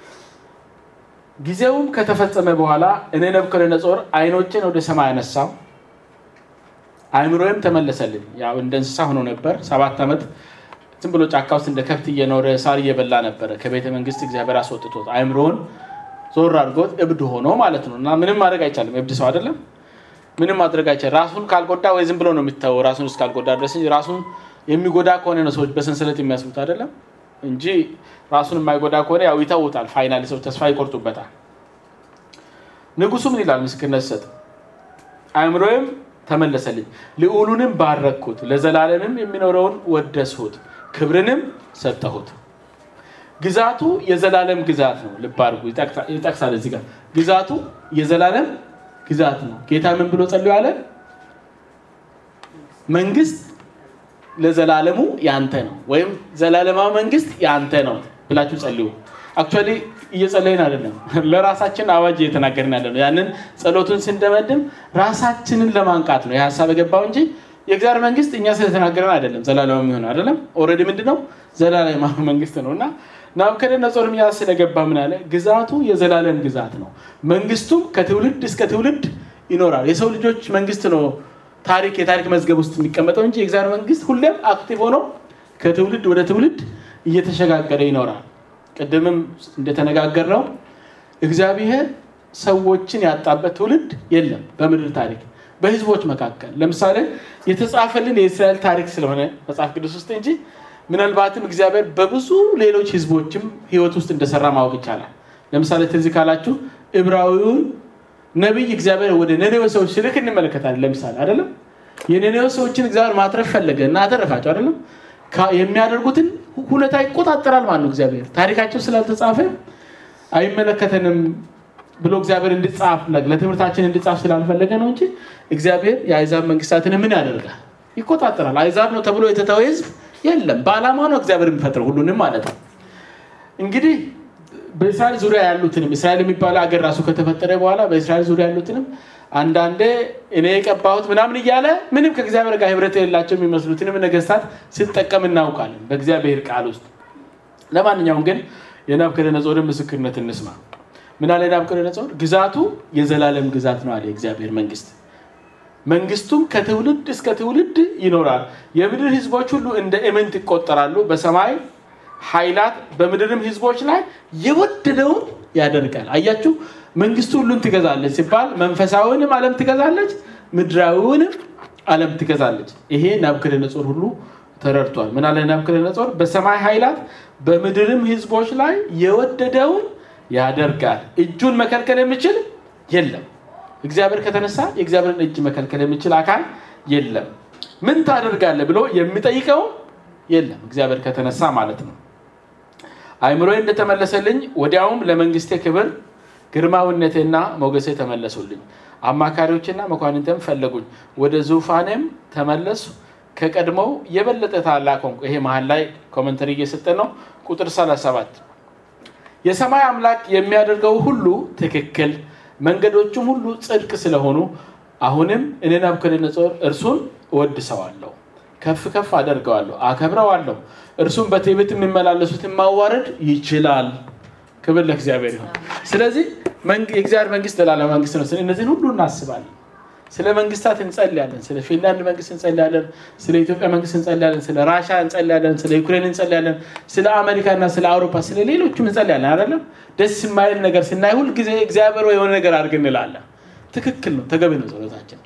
Speaker 1: ጊዜውም ከተፈጸመ በኋላ እኔ ናቡከደነፆር ዓይኖቼን ወደ ሰማይ አነሳው፣ አእምሮዬም ተመለሰልኝ። ያው እንደ እንስሳ ሆኖ ነበር። ሰባት ዓመት ዝም ብሎ ጫካ ውስጥ እንደ ከብት እየኖረ ሳር እየበላ ነበረ። ከቤተ መንግስት እግዚአብሔር አስወጥቶት አእምሮውን ዞር አድርጎት እብድ ሆኖ ማለት ነው። እና ምንም ማድረግ አይቻልም። እብድ ሰው አይደለም። ምንም ማድረግ አይቻልም። ራሱን ካልጎዳ ወይ ዝም ብሎ ነው የሚታወው ራሱን እስካልጎዳ ድረስ እንጂ ራሱን የሚጎዳ ከሆነ ነው ሰዎች በሰንሰለት የሚያስሩት አይደለም እንጂ ራሱን የማይጎዳ ከሆነ ያው ይተውታል። ፋይናል ሰው ተስፋ ይቆርጡበታል። ንጉሱ ምን ይላል? ምስክርነት ሲሰጥ አእምሮዬም ተመለሰልኝ፣ ልዑሉንም ባረኩት፣ ለዘላለምም የሚኖረውን ወደስሁት፣ ክብርንም ሰጠሁት። ግዛቱ የዘላለም ግዛት ነው። ልብ አድርጉ፣ ይጠቅሳል እዚህ ጋር ግዛቱ የዘላለም ግዛት ነው። ጌታ ምን ብሎ ጸልዮ አለ? መንግስት ለዘላለሙ ያንተ ነው፣ ወይም ዘላለማዊ መንግስት ያንተ ነው ብላችሁ ጸልዩ። አክቹዋሊ እየጸለይን አይደለም፣ ለራሳችን አዋጅ እየተናገርን ያለ ነው። ያንን ጸሎቱን ስንደመድም ራሳችንን ለማንቃት ነው የሀሳብ የገባው እንጂ የእግዚአብሔር መንግስት እኛ ስለተናገረን አይደለም። ዘላለማዊ የሚሆን አይደለም። ኦልሬዲ ምንድን ነው ዘላለማዊ መንግስት ነው እና ናቡከደነፆርም ያ ስለገባ ምን አለ? ግዛቱ የዘላለም ግዛት ነው፣ መንግስቱም ከትውልድ እስከ ትውልድ ይኖራል። የሰው ልጆች መንግስት ነው ታሪክ የታሪክ መዝገብ ውስጥ የሚቀመጠው እንጂ የእግዚአብሔር መንግስት ሁሌም አክቲቭ ሆኖ ከትውልድ ወደ ትውልድ እየተሸጋገረ ይኖራል። ቅድምም እንደተነጋገር ነው እግዚአብሔር ሰዎችን ያጣበት ትውልድ የለም በምድር ታሪክ በህዝቦች መካከል። ለምሳሌ የተጻፈልን የእስራኤል ታሪክ ስለሆነ መጽሐፍ ቅዱስ ውስጥ እንጂ ምናልባትም እግዚአብሔር በብዙ ሌሎች ህዝቦችም ህይወት ውስጥ እንደሰራ ማወቅ ይቻላል። ለምሳሌ ትዝ ካላችሁ ዕብራዊውን ነቢይ እግዚአብሔር ወደ ነነዌ ሰዎች ሲልክ እንመለከታለን። ለምሳሌ አይደለም የነነዌ ሰዎችን እግዚአብሔር ማትረፍ ፈለገ እና አተረፋቸው። አይደለም የሚያደርጉትን ሁኔታ ይቆጣጠራል ማለት ነው። እግዚአብሔር ታሪካቸው ስላልተጻፈ አይመለከተንም ብሎ እግዚአብሔር እንድጻፍ ለትምህርታችን እንድጻፍ ስላልፈለገ ነው እንጂ እግዚአብሔር የአይዛብ መንግስታትን ምን ያደርጋል? ይቆጣጠራል። አይዛብ ነው ተብሎ የተተወ ህዝብ የለም። በዓላማ ነው እግዚአብሔር የሚፈጥረው ሁሉንም ማለት ነው። እንግዲህ በእስራኤል ዙሪያ ያሉትንም እስራኤል የሚባለው አገር ራሱ ከተፈጠረ በኋላ በእስራኤል ዙሪያ ያሉትንም አንዳንዴ እኔ የቀባሁት ምናምን እያለ ምንም ከእግዚአብሔር ጋር ህብረት የሌላቸው የሚመስሉትንም ነገስታት ሲጠቀም እናውቃለን በእግዚአብሔር ቃል ውስጥ። ለማንኛውም ግን የናቡከደነፆርን ምስክርነት እንስማ። ምን አለ ናቡከደነፆር? ግዛቱ የዘላለም ግዛት ነው አለ የእግዚአብሔር መንግስት። መንግስቱም ከትውልድ እስከ ትውልድ ይኖራል። የምድር ህዝቦች ሁሉ እንደ እምንት ይቆጠራሉ። በሰማይ ኃይላት በምድርም ህዝቦች ላይ የወደደውን ያደርጋል። አያችሁ፣ መንግስቱ ሁሉን ትገዛለች ሲባል መንፈሳዊውንም ዓለም ትገዛለች፣ ምድራዊውንም ዓለም ትገዛለች። ይሄ ናቡከደነፆር ሁሉ ተረድቷል። ምን አለ ናቡከደነፆር? በሰማይ ኃይላት በምድርም ህዝቦች ላይ የወደደውን ያደርጋል። እጁን መከልከል የሚችል የለም። እግዚአብሔር ከተነሳ የእግዚአብሔርን እጅ መከልከል የሚችል አካል የለም። ምን ታደርጋለህ ብሎ የሚጠይቀው የለም። እግዚአብሔር ከተነሳ ማለት ነው። አይምሮዬ እንደተመለሰልኝ ወዲያውም ለመንግስቴ ክብር ግርማዊነቴና ሞገሴ ተመለሱልኝ። አማካሪዎችና መኳንንተም ፈለጉኝ። ወደ ዙፋኔም ተመለሱ። ከቀድሞው የበለጠ ታላቅ ሆንኩ። ይሄ መሀል ላይ ኮመንተሪ እየሰጠ ነው። ቁጥር 37 የሰማይ አምላክ የሚያደርገው ሁሉ ትክክል መንገዶቹም ሁሉ ጽድቅ ስለሆኑ አሁንም እኔ ናቡከደነፆር እርሱን እወድሰዋለሁ፣ ከፍ ከፍ አደርገዋለሁ፣ አከብረዋለሁ። እርሱም በትዕቢት የሚመላለሱትን ማዋረድ ይችላል። ክብር ለእግዚአብሔር ይሁን። ስለዚህ የእግዚአብሔር መንግስት ዘላለም መንግስት ነው። እነዚህን ሁሉ እናስባለን። ስለ መንግስታት እንጸልያለን። ስለ ፊንላንድ መንግስት እንጸልያለን። ስለ ኢትዮጵያ መንግስት እንጸልያለን። ስለ ራሻ እንጸልያለን። ስለ ዩክሬን እንጸልያለን። ስለ አሜሪካ እና ስለ አውሮፓ ስለ ሌሎቹም እንጸልያለን። አይደለም ደስ የማይል ነገር ስናይ ሁል ጊዜ እግዚአብሔር የሆነ ነገር አድርግ እንላለን። ትክክል ነው፣ ተገቢ ነው ጸሎታችን።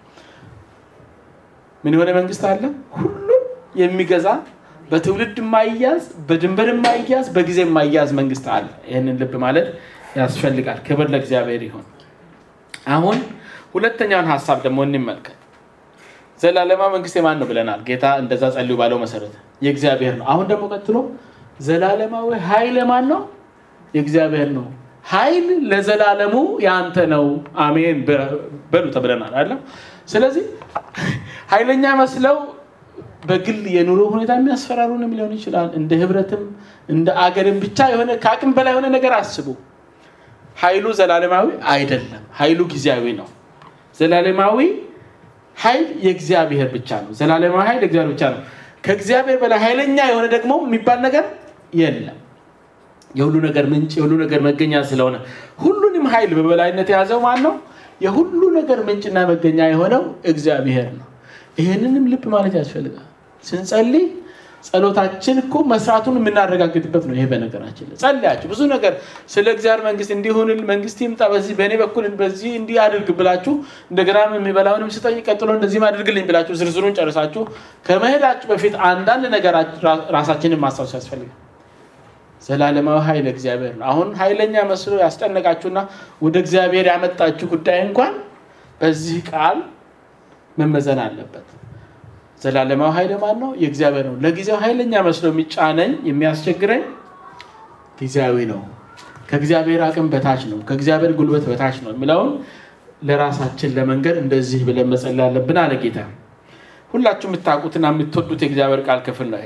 Speaker 1: ምን የሆነ መንግስት አለ? ሁሉም የሚገዛ በትውልድ የማይያዝ በድንበር የማይያዝ በጊዜ የማይያዝ መንግስት አለ። ይህንን ልብ ማለት ያስፈልጋል። ክብር ለእግዚአብሔር ይሁን። አሁን ሁለተኛውን ሀሳብ ደግሞ እንመልከት። ዘላለማ መንግስት የማን ነው ብለናል። ጌታ እንደዛ ጸልዩ ባለው መሰረት የእግዚአብሔር ነው። አሁን ደግሞ ቀጥሎ ዘላለማዊ ኃይል የማን ነው? የእግዚአብሔር ነው። ኃይል ለዘላለሙ የአንተ ነው፣ አሜን በሉ ተብለናል አለ። ስለዚህ ኃይለኛ መስለው በግል የኑሮ ሁኔታ የሚያስፈራሩንም ሊሆን ይችላል። እንደ ህብረትም እንደ አገርም ብቻ የሆነ ከአቅም በላይ የሆነ ነገር አስቡ። ኃይሉ ዘላለማዊ አይደለም። ኃይሉ ጊዜያዊ ነው። ዘላለማዊ ኃይል የእግዚአብሔር ብቻ ነው። ዘላለማዊ ኃይል የእግዚአብሔር ብቻ ነው። ከእግዚአብሔር በላይ ኃይለኛ የሆነ ደግሞ የሚባል ነገር የለም። የሁሉ ነገር ምንጭ የሁሉ ነገር መገኛ ስለሆነ ሁሉንም ኃይል በበላይነት የያዘው ማን ነው? የሁሉ ነገር ምንጭና መገኛ የሆነው እግዚአብሔር ነው። ይህንንም ልብ ማለት ያስፈልጋል። ስንጸልይ ጸሎታችን እኮ መስራቱን የምናረጋግጥበት ነው። ይሄ በነገራችን ላይ ጸልያችሁ ብዙ ነገር ስለ እግዚአብሔር መንግስት እንዲሆንል መንግስት ይምጣ በዚህ በእኔ በኩል በዚህ እንዲህ አድርግ ብላችሁ እንደገና የሚበላውንም ስጠኝ ቀጥሎ እንደዚህም አድርግልኝ ብላችሁ ዝርዝሩን ጨርሳችሁ ከመሄዳችሁ በፊት አንዳንድ ነገር ራሳችንን ማስታወስ ያስፈልጋል። ዘላለማዊ ኃይል እግዚአብሔር ነው። አሁን ኃይለኛ መስሎ ያስጨነቃችሁና ወደ እግዚአብሔር ያመጣችሁ ጉዳይ እንኳን በዚህ ቃል መመዘን አለበት። ዘላለማዊ ኃይል ማን ነው? የእግዚአብሔር ነው። ለጊዜው ኃይለኛ መስሎ የሚጫነኝ የሚያስቸግረኝ ጊዜያዊ ነው፣ ከእግዚአብሔር አቅም በታች ነው፣ ከእግዚአብሔር ጉልበት በታች ነው የሚለውን ለራሳችን ለመንገድ እንደዚህ ብለን መጸለይ አለብን አለ ጌታ። ሁላችሁ የምታውቁትና የምትወዱት የእግዚአብሔር ቃል ክፍል ነው።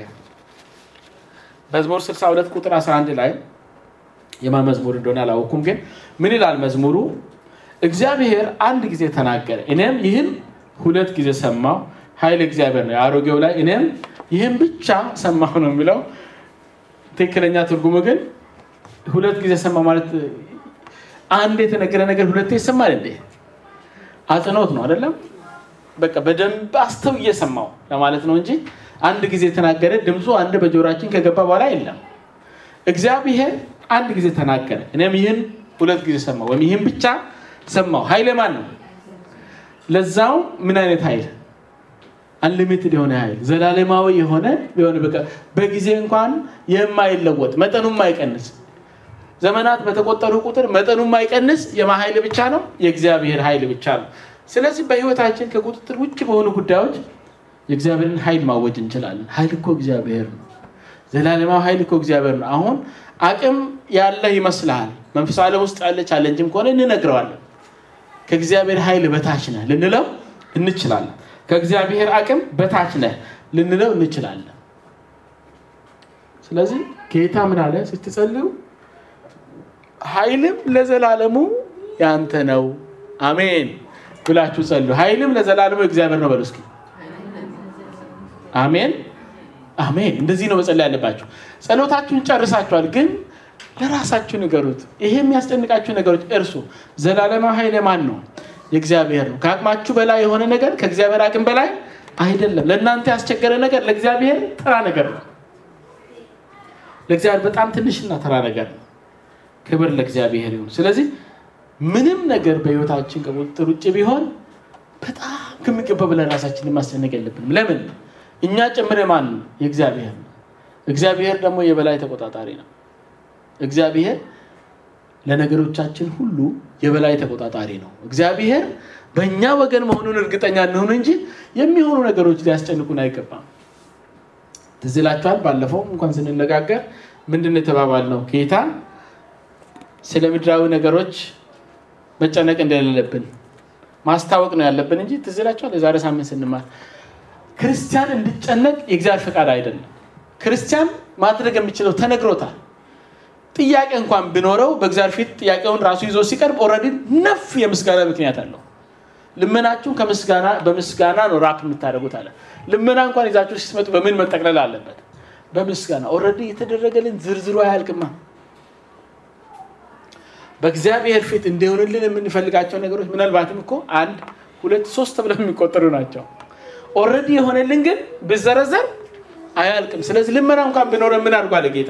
Speaker 1: መዝሙር 62 ቁጥር 11 ላይ የማ መዝሙር እንደሆነ አላወኩም፣ ግን ምን ይላል መዝሙሩ? እግዚአብሔር አንድ ጊዜ ተናገረ፣ እኔም ይህን ሁለት ጊዜ ሰማሁ። ኃይል እግዚአብሔር ነው። የአሮጌው ላይ እኔም ይህን ብቻ ሰማሁ ነው የሚለው። ትክክለኛ ትርጉሙ ግን ሁለት ጊዜ ሰማ ማለት አንድ የተነገረ ነገር ሁለቴ ይሰማል እንዴ? አጽንኦት ነው አይደለም? በቃ በደንብ አስተው እየሰማው ለማለት ነው እንጂ አንድ ጊዜ የተናገረ ድምፁ አንድ በጆሮችን ከገባ በኋላ የለም። እግዚአብሔር አንድ ጊዜ ተናገረ፣ እኔም ይህን ሁለት ጊዜ ሰማሁ ወይም ይህን ብቻ ሰማሁ። ኃይል ማን ነው? ለዛው ምን አይነት ኃይል? አንሊሚትድ የሆነ ኃይል ዘላለማዊ የሆነ ቢሆን በጊዜ እንኳን የማይለወጥ መጠኑ የማይቀንስ ዘመናት በተቆጠሩ ቁጥር መጠኑ የማይቀንስ የማ ኃይል ብቻ ነው የእግዚአብሔር ኃይል ብቻ ነው። ስለዚህ በህይወታችን ከቁጥጥር ውጭ በሆኑ ጉዳዮች የእግዚአብሔርን ኃይል ማወጅ እንችላለን። ኃይል እኮ እግዚአብሔር ነው። ዘላለማዊ ኃይል እኮ እግዚአብሔር ነው። አሁን አቅም ያለህ ይመስልሃል። መንፈሳዊ ዓለም ውስጥ ያለ ቻለንጅም ከሆነ እንነግረዋለን። ከእግዚአብሔር ኃይል በታች ነህ ልንለው እንችላለን። ከእግዚአብሔር አቅም በታች ነህ ልንለው እንችላለን። ስለዚህ ጌታ ምን አለ ስትጸልዩ ኃይልም ለዘላለሙ ያንተ ነው አሜን ብላችሁ ጸልዩ። ኃይልም ለዘላለሙ እግዚአብሔር ነው በሉ እስኪ አሜን አሜን። እንደዚህ ነው መጸለይ ያለባችሁ። ጸሎታችሁን ጨርሳችኋል፣ ግን ለራሳችሁ ንገሩት። ይሄ የሚያስጨንቃችሁ ነገሮች እርሱ ዘላለማዊ ኃይል ማን ነው? የእግዚአብሔር ነው። ከአቅማችሁ በላይ የሆነ ነገር ከእግዚአብሔር አቅም በላይ አይደለም። ለእናንተ ያስቸገረ ነገር ለእግዚአብሔር ተራ ነገር ነው። ለእግዚአብሔር በጣም ትንሽና ተራ ነገር ነው። ክብር ለእግዚአብሔር ይሁን። ስለዚህ ምንም ነገር በህይወታችን ከቁጥጥር ውጭ ቢሆን በጣም ከሚገባ በላይ ራሳችንን ማስጨነቅ የለብንም። ለምን? እኛ ጭምር ማን ነው? የእግዚአብሔር ነው። እግዚአብሔር ደግሞ የበላይ ተቆጣጣሪ ነው። እግዚአብሔር ለነገሮቻችን ሁሉ የበላይ ተቆጣጣሪ ነው። እግዚአብሔር በእኛ ወገን መሆኑን እርግጠኛ እንሆን እንጂ የሚሆኑ ነገሮች ሊያስጨንቁን አይገባም። ትዝ ይላችኋል። ባለፈው እንኳን ስንነጋገር ምንድን ነው የተባባልነው? ጌታ ስለ ምድራዊ ነገሮች መጨነቅ እንደሌለብን ማስታወቅ ነው ያለብን እንጂ ትዝ ይላችኋል። የዛሬ ሳምንት ስንማር ክርስቲያን እንዲጨነቅ የእግዚአብሔር ፈቃድ አይደለም። ክርስቲያን ማድረግ የሚችለው ተነግሮታል። ጥያቄ እንኳን ቢኖረው በእግዚአብሔር ፊት ጥያቄውን ራሱ ይዞ ሲቀርብ ኦልሬዲ ነፍ የምስጋና ምክንያት አለው። ልመናችሁን ከምስጋና በምስጋና ነው ራፕ የምታደርጉት አለ። ልመና እንኳን ይዛችሁ ሲመጡ በምን መጠቅለል አለበት? በምስጋና ኦልሬዲ የተደረገልን ዝርዝሩ አያልቅማ። በእግዚአብሔር ፊት እንዲሆንልን የምንፈልጋቸው ነገሮች ምናልባትም እኮ አንድ ሁለት ሶስት ተብለው የሚቆጠሩ ናቸው። ኦልሬዲ የሆነልን ግን ብዘረዘር አያልቅም። ስለዚህ ልመና እንኳን ቢኖረ ምን አድርጓል ጌታ?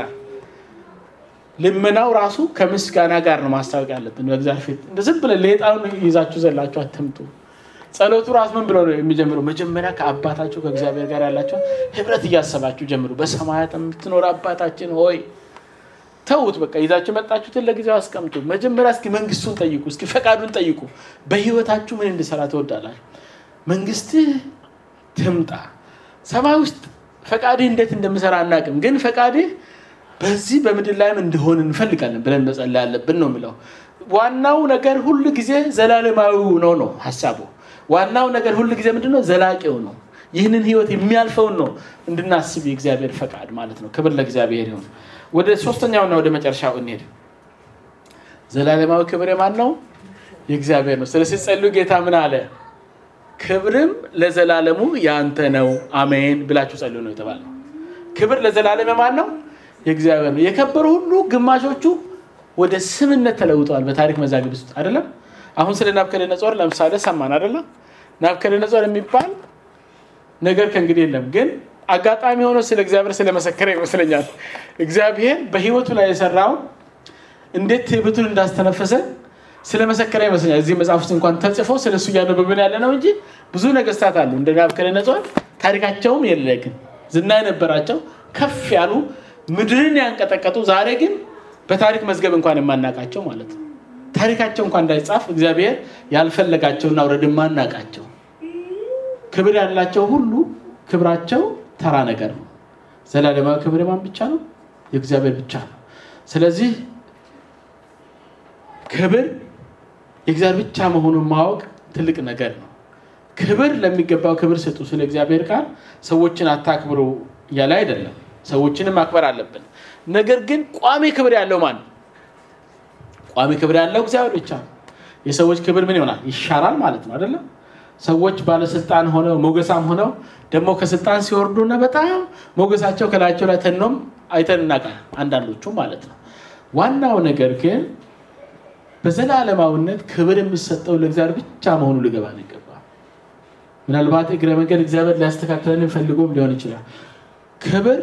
Speaker 1: ልመናው ራሱ ከምስጋና ጋር ነው ማስታወቅ ያለብን በእግዚአብሔር ፊት። እንደ ዝም ብለን ሌጣውን ይዛችሁ ዘላችሁ አትምጡ። ጸሎቱ ራሱ ምን ብሎ ነው የሚጀምረው? መጀመሪያ ከአባታችሁ ከእግዚአብሔር ጋር ያላቸው ህብረት እያሰባችሁ ጀምሩ። በሰማያት የምትኖር አባታችን ሆይ ተዉት። በቃ ይዛችሁ መጣችሁትን ለጊዜው አስቀምጡ። መጀመሪያ እስኪ መንግስቱን ጠይቁ፣ እስኪ ፈቃዱን ጠይቁ። በህይወታችሁ ምን እንድሰራ ትወዳላችሁ? መንግስትህ ትምጣ። ሰማይ ውስጥ ፈቃድህ እንዴት እንደምሰራ አናውቅም፣ ግን ፈቃድህ በዚህ በምድር ላይም እንዲሆን እንፈልጋለን ብለን መጸለይ ያለብን ነው የሚለው። ዋናው ነገር ሁል ጊዜ ዘላለማዊው ነው ነው ሀሳቡ። ዋናው ነገር ሁል ጊዜ ምንድን ነው? ዘላቂው ነው። ይህንን ህይወት የሚያልፈውን ነው እንድናስብ የእግዚአብሔር ፈቃድ ማለት ነው። ክብር ለእግዚአብሔር ይሁን። ወደ ሶስተኛውና ወደ መጨረሻው እንሄድ። ዘላለማዊ ክብር የማን ነው? የእግዚአብሔር ነው። ስለዚህ ጸልዩ። ጌታ ምን አለ? ክብርም ለዘላለሙ ያንተ ነው አሜን ብላችሁ ጸልዩ ነው የተባለው። ክብር ለዘላለም የማን ነው? የእግዚአብሔር ነው። የከበሩ ሁሉ ግማሾቹ ወደ ስምነት ተለውጠዋል በታሪክ መዛግብ ውስጥ አይደለም። አሁን ስለ ናቡከደነጾር ለምሳሌ ሰማን አይደለም። ናቡከደነጾር የሚባል ነገር ከእንግዲህ የለም። ግን አጋጣሚ ሆኖ ስለ እግዚአብሔር ስለመሰከረ ይመስለኛል እግዚአብሔር በህይወቱ ላይ የሰራውን እንዴት ትዕቢቱን እንዳስተነፈሰ ስለመሰከረ ይመስለኛል። እዚህ መጽሐፍ ውስጥ እንኳን ተጽፎ ስለ እሱ እያነበብን ያለ ነው እንጂ ብዙ ነገስታት አሉ እንደ ናቡከደነጾር ታሪካቸውም የለ ግን ዝና የነበራቸው ከፍ ያሉ ምድርን ያንቀጠቀጡ ዛሬ ግን በታሪክ መዝገብ እንኳን የማናቃቸው ማለት ነው። ታሪካቸው እንኳን እንዳይጻፍ እግዚአብሔር ያልፈለጋቸውና ውረድ የማናቃቸው ክብር ያላቸው ሁሉ ክብራቸው ተራ ነገር ነው። ዘላለማዊ ክብር የማን ብቻ ነው? የእግዚአብሔር ብቻ ነው። ስለዚህ ክብር የእግዚአብሔር ብቻ መሆኑን ማወቅ ትልቅ ነገር ነው። ክብር ለሚገባው ክብር ስጡ። ስለ እግዚአብሔር ቃል ሰዎችን አታክብሩ እያለ አይደለም። ሰዎችንም ማክበር አለብን። ነገር ግን ቋሚ ክብር ያለው ማን? ቋሚ ክብር ያለው እግዚአብሔር ብቻ ነው። የሰዎች ክብር ምን ይሆናል? ይሻራል ማለት ነው አይደለም? ሰዎች ባለስልጣን ሆነው ሞገሳም ሆነው ደግሞ ከስልጣን ሲወርዱና በጣም ሞገሳቸው ከላያቸው ላይ ተኖም አይተን እናውቃለን፣ አንዳንዶቹ ማለት ነው። ዋናው ነገር ግን በዘላለማዊነት ክብር የሚሰጠው ለእግዚአብሔር ብቻ መሆኑ ሊገባን ይገባል። ምናልባት እግረ መንገድ እግዚአብሔር ሊያስተካክለን ፈልጎም ሊሆን ይችላል። ክብር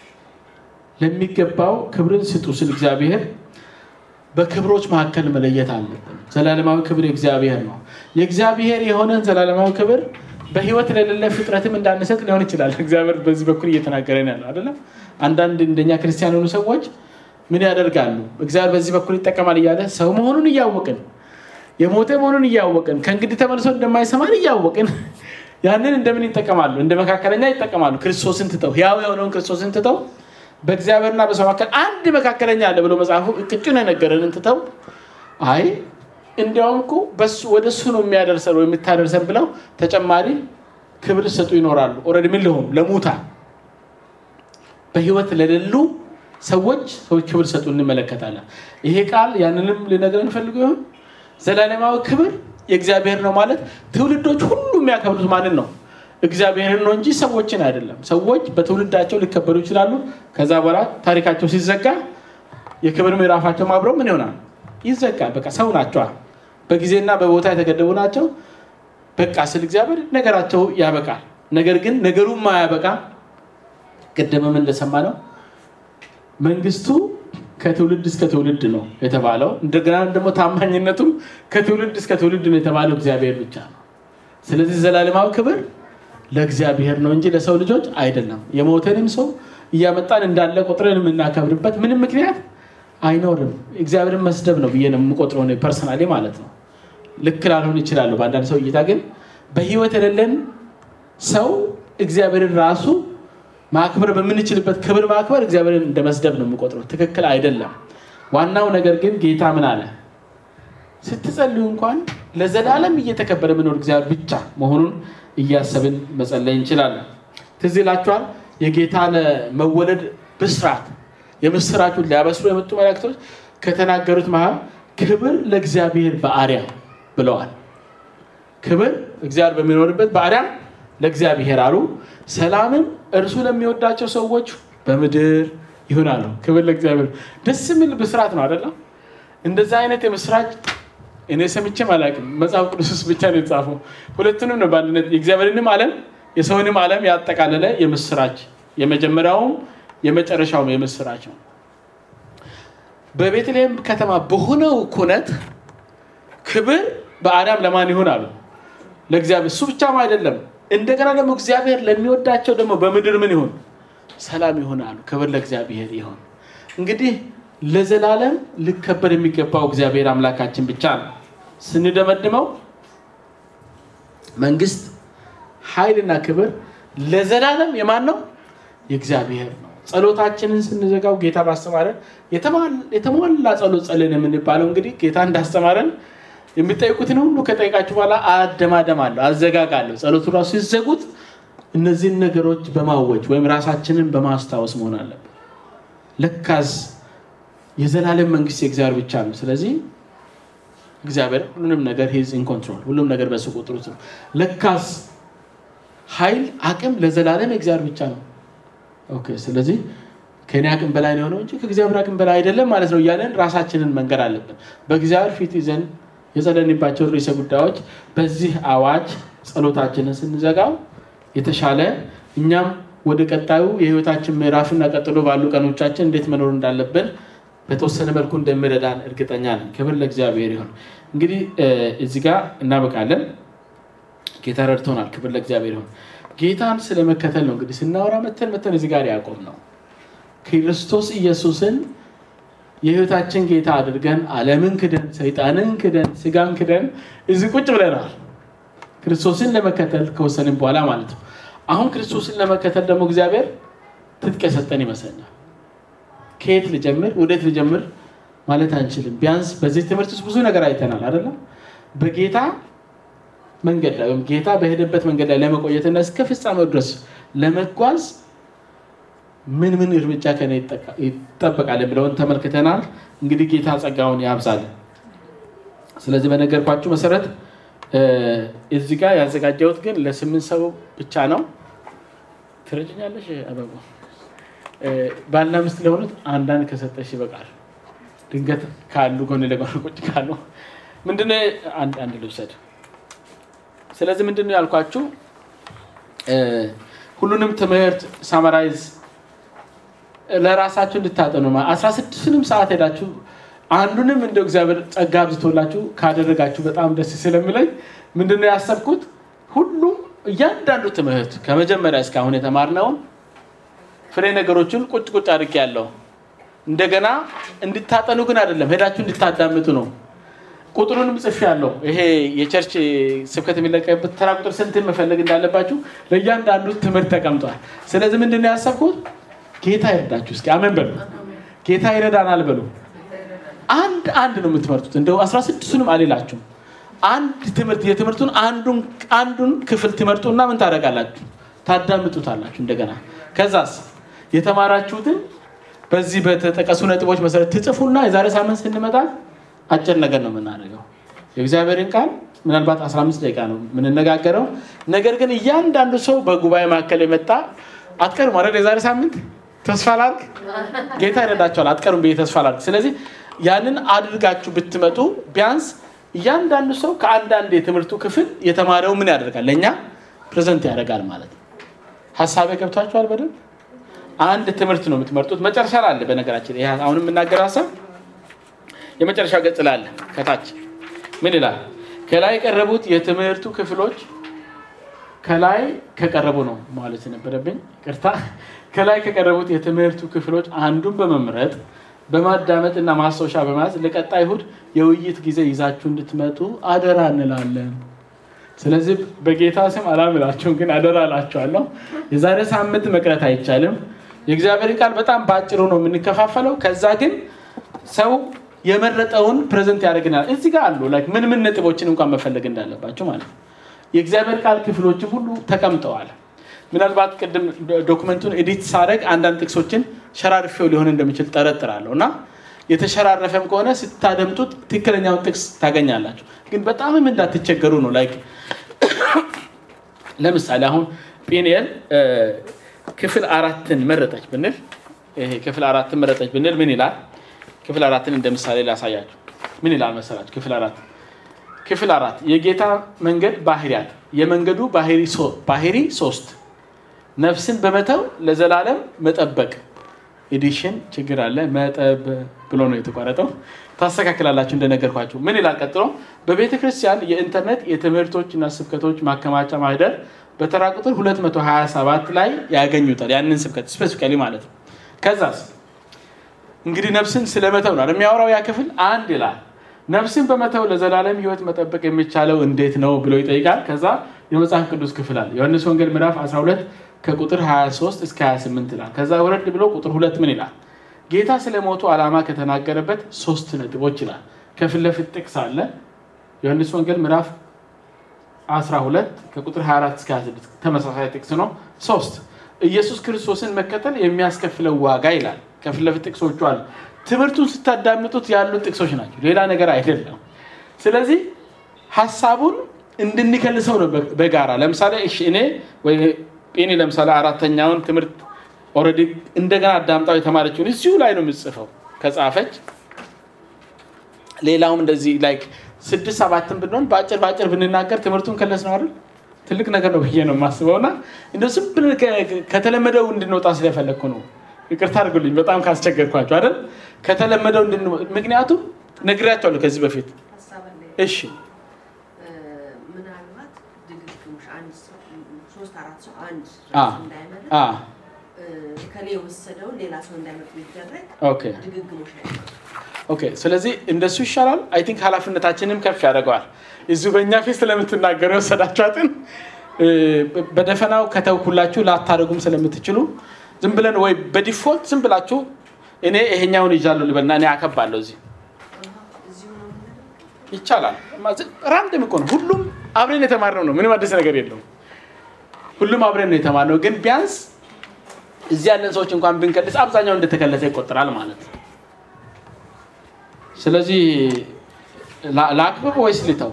Speaker 1: ለሚገባው ክብርን ስጡ ስል እግዚአብሔር በክብሮች መካከል መለየት አለብን። ዘላለማዊ ክብር የእግዚአብሔር ነው። የእግዚአብሔር የሆነን ዘላለማዊ ክብር በህይወት ለሌለ ፍጥረትም እንዳንሰጥ ሊሆን ይችላል። እግዚአብሔር በዚህ በኩል እየተናገረን ያለው አይደለም። አንዳንድ እንደኛ ክርስቲያን የሆኑ ሰዎች ምን ያደርጋሉ? እግዚአብሔር በዚህ በኩል ይጠቀማል እያለ ሰው መሆኑን እያወቅን የሞተ መሆኑን እያወቅን ከእንግዲህ ተመልሶ እንደማይሰማን እያወቅን ያንን እንደምን ይጠቀማሉ? እንደ መካከለኛ ይጠቀማሉ። ክርስቶስን ትተው ሕያው የሆነውን ክርስቶስን ትተው በእግዚአብሔርና በሰው መካከል አንድ መካከለኛ አለ ብሎ መጽሐፉ ቅጩን የነገረንን ትተው አይ እንዲያውም እኮ ወደ እሱ ነው የሚያደርሰን ወይ የምታደርሰን ብለው ተጨማሪ ክብር ሰጡ ይኖራሉ። ኦልሬዲ ምን ሊሆኑ ለሙታን በህይወት ለሌሉ ሰዎች ሰዎች ክብር ሰጡ እንመለከታለን። ይሄ ቃል ያንንም ሊነግረን ፈልጎ ይሆን? ዘላለማዊ ክብር የእግዚአብሔር ነው ማለት ትውልዶች ሁሉ የሚያከብሩት ማንን ነው? እግዚአብሔርን ነው እንጂ ሰዎችን አይደለም። ሰዎች በትውልዳቸው ሊከበሩ ይችላሉ። ከዛ በኋላ ታሪካቸው ሲዘጋ የክብር ምዕራፋቸው አብረው ምን ይሆናል? ይዘጋል። በቃ ሰው ናቸዋል። በጊዜና በቦታ የተገደቡ ናቸው። በቃ ስል እግዚአብሔር ነገራቸው ያበቃል። ነገር ግን ነገሩም ማያበቃ ቅድምም እንደሰማ ነው መንግስቱ ከትውልድ እስከ ትውልድ ነው የተባለው። እንደገና ደግሞ ታማኝነቱም ከትውልድ እስከ ትውልድ ነው የተባለው እግዚአብሔር ብቻ ነው። ስለዚህ ዘላለማዊ ክብር ለእግዚአብሔር ነው እንጂ ለሰው ልጆች አይደለም። የሞተንም ሰው እያመጣን እንዳለ ቆጥረን የምናከብርበት ምንም ምክንያት አይኖርም። እግዚአብሔርን መስደብ ነው ብዬ ነው የምቆጥረው ፐርሰናሊ ማለት ነው። ልክ ላልሆን ይችላሉ በአንዳንድ ሰው እይታ። ግን በህይወት የሌለን ሰው እግዚአብሔርን ራሱ ማክበር በምንችልበት ክብር ማክበር እግዚአብሔርን እንደ መስደብ ነው የምቆጥረው። ትክክል አይደለም። ዋናው ነገር ግን ጌታ ምን አለ? ስትጸልዩ እንኳን ለዘላለም እየተከበረ ምኖር እግዚአብሔር ብቻ መሆኑን እያሰብን መጸለይ እንችላለን። ትዝ ይላችኋል የጌታ መወለድ ብስራት የምስራቹን ሊያበስሩ የመጡ መላእክቶች ከተናገሩት መሀል ክብር ለእግዚአብሔር በአርያም ብለዋል። ክብር እግዚአብሔር በሚኖርበት በአርያም ለእግዚአብሔር አሉ። ሰላምም እርሱ ለሚወዳቸው ሰዎች በምድር ይሆናሉ። ክብር ለእግዚአብሔር። ደስ የሚል ብስራት ነው አይደለም? እንደዛ አይነት የምስራች እኔ ሰምቼም አላውቅም። መጽሐፍ ቅዱስ ውስጥ ብቻ ነው የተጻፈው። ሁለቱንም ነው በአንድነት የእግዚአብሔርንም ዓለም የሰውንም ዓለም ያጠቃለለ የምስራች የመጀመሪያውም የመጨረሻውም የምስራች ነው። በቤተልሔም ከተማ በሆነው ኩነት ክብር በአርያም ለማን ይሆን አሉ? ለእግዚአብሔር። እሱ ብቻም አይደለም እንደገና ደግሞ እግዚአብሔር ለሚወዳቸው ደግሞ በምድር ምን ይሁን? ሰላም ይሆን አሉ። ክብር ለእግዚአብሔር ይሁን። እንግዲህ ለዘላለም ሊከበር የሚገባው እግዚአብሔር አምላካችን ብቻ ነው። ስንደመድመው መንግስት፣ ኃይልና ክብር ለዘላለም የማን ነው? የእግዚአብሔር ነው። ጸሎታችንን ስንዘጋው ጌታ ባስተማረን የተሟላ ጸሎት ጸልን የምንባለው እንግዲህ ጌታ እንዳስተማረን የሚጠይቁትን ሁሉ ከጠይቃችሁ በኋላ አደማደም አለሁ አዘጋጋለሁ። ጸሎቱ ራሱ ሲዘጉት እነዚህን ነገሮች በማወጅ ወይም ራሳችንን በማስታወስ መሆን አለብን። ለካዝ የዘላለም መንግስት የእግዚአብሔር ብቻ ነው። ስለዚህ እግዚአብሔር ሁሉንም ነገር ሂዝ ኢን ኮንትሮል፣ ሁሉም ነገር በሱ ቁጥር ውስጥ ነው። ለካዝ ኃይል፣ አቅም ለዘላለም የእግዚአብሔር ብቻ ነው። ኦኬ ስለዚህ ከኔ አቅም በላይ ነው የሆነው እንጂ ከእግዚአብሔር አቅም በላይ አይደለም ማለት ነው እያለን ራሳችንን መንገድ አለብን። በእግዚአብሔር ፊት ይዘን የጸለንባቸው ርዕሰ ጉዳዮች በዚህ አዋጅ ጸሎታችንን ስንዘጋው የተሻለ እኛም ወደ ቀጣዩ የህይወታችን ምዕራፍና ቀጥሎ ባሉ ቀኖቻችን እንዴት መኖር እንዳለብን በተወሰነ መልኩ እንደሚረዳን እርግጠኛ ነን። ክብር ለእግዚአብሔር ይሁን። እንግዲህ እዚህ ጋር እናበቃለን። ጌታ ረድቶናል። ክብር ለእግዚአብሔር ይሁን። ጌታን ስለመከተል ነው እንግዲህ ስናወራ መተን መተን እዚህ ጋር ያቆም ነው ክርስቶስ ኢየሱስን የህይወታችን ጌታ አድርገን ዓለምን ክደን ሰይጣንን ክደን ስጋን ክደን እዚህ ቁጭ ብለናል። ክርስቶስን ለመከተል ከወሰንን በኋላ ማለት ነው። አሁን ክርስቶስን ለመከተል ደግሞ እግዚአብሔር ትጥቅ የሰጠን ይመስለኛል። ከየት ልጀምር ወዴት ልጀምር ማለት አንችልም። ቢያንስ በዚህ ትምህርት ውስጥ ብዙ ነገር አይተናል አይደለም። በጌታ መንገድ ላይ ወይም ጌታ በሄደበት መንገድ ላይ ለመቆየትና እስከ ፍጻሜው ድረስ ለመጓዝ ምን ምን እርምጃ ከነ ይጠበቃል ብለውን ተመልክተናል። እንግዲህ ጌታ ጸጋውን ያብዛል። ስለዚህ በነገርኳችሁ መሰረት እዚህ ጋር ያዘጋጀሁት ግን ለስምንት ሰው ብቻ ነው። ትረጅኛለሽ አበቡ ባልና ሚስት ለሆኑት አንዳንድ ከሰጠሽ ይበቃል። ድንገት ካሉ ጎን ለጎን ቁጭ ካሉ ምንድነው አንድ አንድ ልውሰድ። ስለዚህ ምንድነው ያልኳችሁ ሁሉንም ትምህርት ሳመራይዝ ለራሳችሁ እንድታጠኑ አስራ ስድስቱንም ሰዓት ሄዳችሁ አንዱንም እንደ እግዚአብሔር ጸጋ አብዝቶላችሁ ካደረጋችሁ በጣም ደስ ስለሚለኝ ምንድነው ያሰብኩት ሁሉም እያንዳንዱ ትምህርት ከመጀመሪያ እስካሁን የተማርነውን ፍሬ ነገሮችን ቁጭ ቁጭ አድርጌ ያለው እንደገና እንድታጠኑ ግን አይደለም፣ ሄዳችሁ እንድታዳምጡ ነው። ቁጥሩንም ጽፍ ያለው ይሄ የቸርች ስብከት የሚለቀቅበት ተራ ቁጥር ስንትን መፈለግ እንዳለባችሁ ለእያንዳንዱ ትምህርት ተቀምጧል። ስለዚህ ምንድን ነው ያሰብኩት? ጌታ ይረዳችሁ። እስኪ አሜን በሉ። ጌታ ይረዳናል በሉ። አንድ አንድ ነው የምትመርጡት። እንደው አስራ ስድስቱንም አልላችሁም። አንድ ትምህርት የትምህርቱን አንዱን አንዱን ክፍል ትመርጡና ምን ታደርጋላችሁ? ታዳምጡታላችሁ። እንደገና ከዛስ የተማራችሁትን በዚህ በተጠቀሱ ነጥቦች መሰረት ትጽፉና የዛሬ ሳምንት ስንመጣ አጭር ነገር ነው የምናደርገው። የእግዚአብሔርን ቃል ምናልባት 15 ደቂቃ ነው የምንነጋገረው። ነገር ግን እያንዳንዱ ሰው በጉባኤ መካከል የመጣ አትቀሩም አይደል? የዛሬ ሳምንት ተስፋ ላድርግ፣ ጌታ ይረዳቸዋል። አትቀሩም ብዬ ተስፋ ላድርግ። ስለዚህ ያንን አድርጋችሁ ብትመጡ ቢያንስ እያንዳንዱ ሰው ከአንዳንድ የትምህርቱ ክፍል የተማረው ምን ያደርጋል? ለእኛ ፕሬዘንት ያደርጋል ማለት ነው። ሀሳቤ ገብቷችኋል? በደንብ አንድ ትምህርት ነው የምትመርጡት። መጨረሻ ላይ አለ። በነገራችን ይሄ አሁን የምናገር ሀሳብ የመጨረሻ ገጽ ላይ አለ። ከታች ምን ይላል? ከላይ የቀረቡት የትምህርቱ ክፍሎች ከላይ ከቀረቡ ነው ማለት የነበረብኝ ቅርታ። ከላይ ከቀረቡት የትምህርቱ ክፍሎች አንዱን በመምረጥ በማዳመጥ እና ማስታወሻ በመያዝ ለቀጣይ እሁድ የውይይት ጊዜ ይዛችሁ እንድትመጡ አደራ እንላለን። ስለዚህ በጌታ ስም አላምላችሁም፣ ግን አደራ እላችኋለሁ። የዛሬ ሳምንት መቅረት አይቻልም። የእግዚአብሔር ቃል በጣም በአጭሩ ነው የምንከፋፈለው። ከዛ ግን ሰው የመረጠውን ፕሬዘንት ያደርግናል። እዚህ ጋር አሉ ላይክ ምን ምን ነጥቦችን እንኳን መፈለግ እንዳለባቸው ማለት ነው። የእግዚአብሔር ቃል ክፍሎችም ሁሉ ተቀምጠዋል። ምናልባት ቅድም ዶክመንቱን ኤዲት ሳደርግ አንዳንድ ጥቅሶችን ሸራርፌው ሊሆን እንደሚችል ጠረጥራለሁ እና የተሸራረፈም ከሆነ ስታደምጡት ትክክለኛውን ጥቅስ ታገኛላችሁ። ግን በጣምም እንዳትቸገሩ ነው። ላይክ ለምሳሌ አሁን ጴንኤል ክፍል አራትን መረጠች ብንል ይሄ ክፍል አራትን መረጠች ብንል ምን ይላል? ክፍል አራትን እንደ ምሳሌ ላሳያችሁ። ምን ይላል መሰላችሁ? ክፍል አራት ክፍል አራት የጌታ መንገድ ባህሪያት የመንገዱ ባህሪ ሶስት ነፍስን በመተው ለዘላለም መጠበቅ ኤዲሽን ችግር አለ መጠብ ብሎ ነው የተቋረጠው። ታስተካክላላችሁ እንደነገርኳችሁ። ምን ይላል ቀጥሎ? በቤተ ክርስቲያን የኢንተርኔት የትምህርቶችና ስብከቶች ማከማቻ ማህደር በተራ ቁጥር 227 ላይ ያገኙታል። ያንን ስብከት ስፔሲፊካሊ ማለት ነው። ከዛስ እንግዲህ ነፍስን ስለመተው ነው የሚያወራው ያ ክፍል አንድ ይላል ነፍስን በመተው ለዘላለም ሕይወት መጠበቅ የሚቻለው እንዴት ነው ብሎ ይጠይቃል። ከዛ የመጽሐፍ ቅዱስ ክፍል አለ። ዮሐንስ ወንጌል ምዕራፍ 12 ከቁጥር 23 እስከ 28 ይላል። ከዛ ወረድ ብሎ ቁጥር ሁለት ምን ይላል? ጌታ ስለ ሞቱ ዓላማ ከተናገረበት ሶስት ነጥቦች ይላል። ከፊት ለፊት ጥቅስ አለ። ዮሐንስ ወንጌል ምዕራፍ 12 ከቁጥር 24 እስከ 26 ተመሳሳይ ጥቅስ ነው። ሶስት ኢየሱስ ክርስቶስን መከተል የሚያስከፍለው ዋጋ ይላል። ከፊት ለፊት ጥቅሶቹ አሉ። ትምህርቱን ስታዳምጡት ያሉት ጥቅሶች ናቸው፣ ሌላ ነገር አይደለም። ስለዚህ ሀሳቡን እንድንከልሰው ነው በጋራ ለምሳሌ እሺ እኔ ወይ ጴኔ ለምሳሌ አራተኛውን ትምህርት ኦልሬዲ እንደገና አዳምጣው የተማረችውን እዚሁ ላይ ነው የምጽፈው ከጻፈች ሌላውም እንደዚህ ላይክ ስድስት ሰባትን ብንሆን በአጭር በአጭር ብንናገር ትምህርቱን ከለስ ነው አይደል ትልቅ ነገር ነው ብዬ ነው የማስበው እና እንደ ዝም ብለን ከተለመደው እንድንወጣ ስለፈለግኩ ነው ይቅርታ አድርጉልኝ በጣም ካስቸገርኳቸው አይደል ከተለመደው ምክንያቱም ነግሬያቸዋለሁ ከዚህ በፊት እሺ
Speaker 2: ምናልባት ድግግሞሽ አንድ ሰው ሶስት አራት ሰው አንድ
Speaker 1: አ
Speaker 2: እንዳይመርጥ
Speaker 1: አ
Speaker 2: ከሌ የወሰደውን ሌላ ሰው እንዳይመርጥ ቢደረግ
Speaker 1: ኦኬ
Speaker 2: ድግግሞሽ አይኖርም።
Speaker 1: ኦኬ ስለዚህ እንደሱ ይሻላል። አይ ቲንክ ኃላፊነታችንም ከፍ ያደርገዋል። እዚሁ በእኛ ፊት ስለምትናገሩ የወሰዳችኋትን እ፣ በደፈናው ከተውኩላችሁ ላታደርጉም ስለምትችሉ ዝም ብለን ወይ በዲፎልት ዝም ብላችሁ እኔ ይሄኛውን ይዣለሁ ልበልና እኔ አከባለሁ እዚህ
Speaker 2: እዚሁ ነው የምናደርገው።
Speaker 1: ይቻላል። ራንድም እኮ ነው። ሁሉም አብረን የተማርነው ነው። ምንም አዲስ ነገር የለውም። ሁሉም አብረን ነው የተማርነው። ግን ቢያንስ እዚህ ያለን ሰዎች እንኳን ብንከልስ አብዛኛው እንደተከለሰ ይቆጠራል ማለት ነው። ስለዚህ ላ- ላክብብ ወይስ ልተው?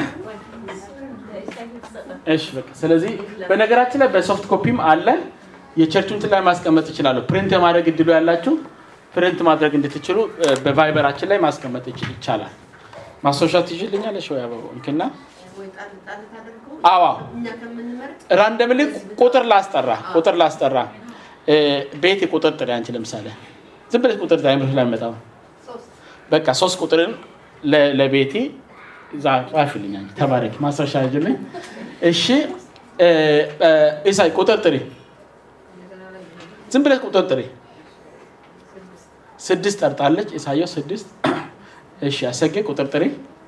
Speaker 1: እሺ በቃ ስለዚህ በነገራችን ላይ በሶፍት ኮፒም አለ። የቸርቹን እንትን ላይ ማስቀመጥ ይችላሉ። ፕሪንት የማድረግ እድሉ ያላችሁ ፕሪንት ማድረግ እንድትችሉ እ፣ በቫይበራችን ላይ ማስቀመጥ ይች- ይቻላል። ማስታወሻ ትይዥልኛለሽ ወይ አበባው እንክና
Speaker 2: ወይ ጣል ጣል ታደርገው
Speaker 1: አዋ
Speaker 2: እኛ ከምንመርጥ
Speaker 1: ራንደምሊ ቁጥር ላስጠራ ቁጥር ላስጠራ እ፣ ቤት ቁጥር ጥሪ አንቺ ለምሳሌ ዝም ብለሽ ቁጥር ጣይ ላይ መጣው በቃ ሶስት ቁጥርን ለ- ለቤቴ ዛ- ጻፊልኝ አንቺ ተባረኪ ማስረሻ ያጅልኝ እሺ እ፣ እ፣ ኢሳይ ቁጥር ጥሪ ዝም ብለሽ ቁጥር ጥሪ ስድስት ጠርጣለች። ኢሳያስ ስድስት እሺ አሰጌ ቁጥር ጥሪ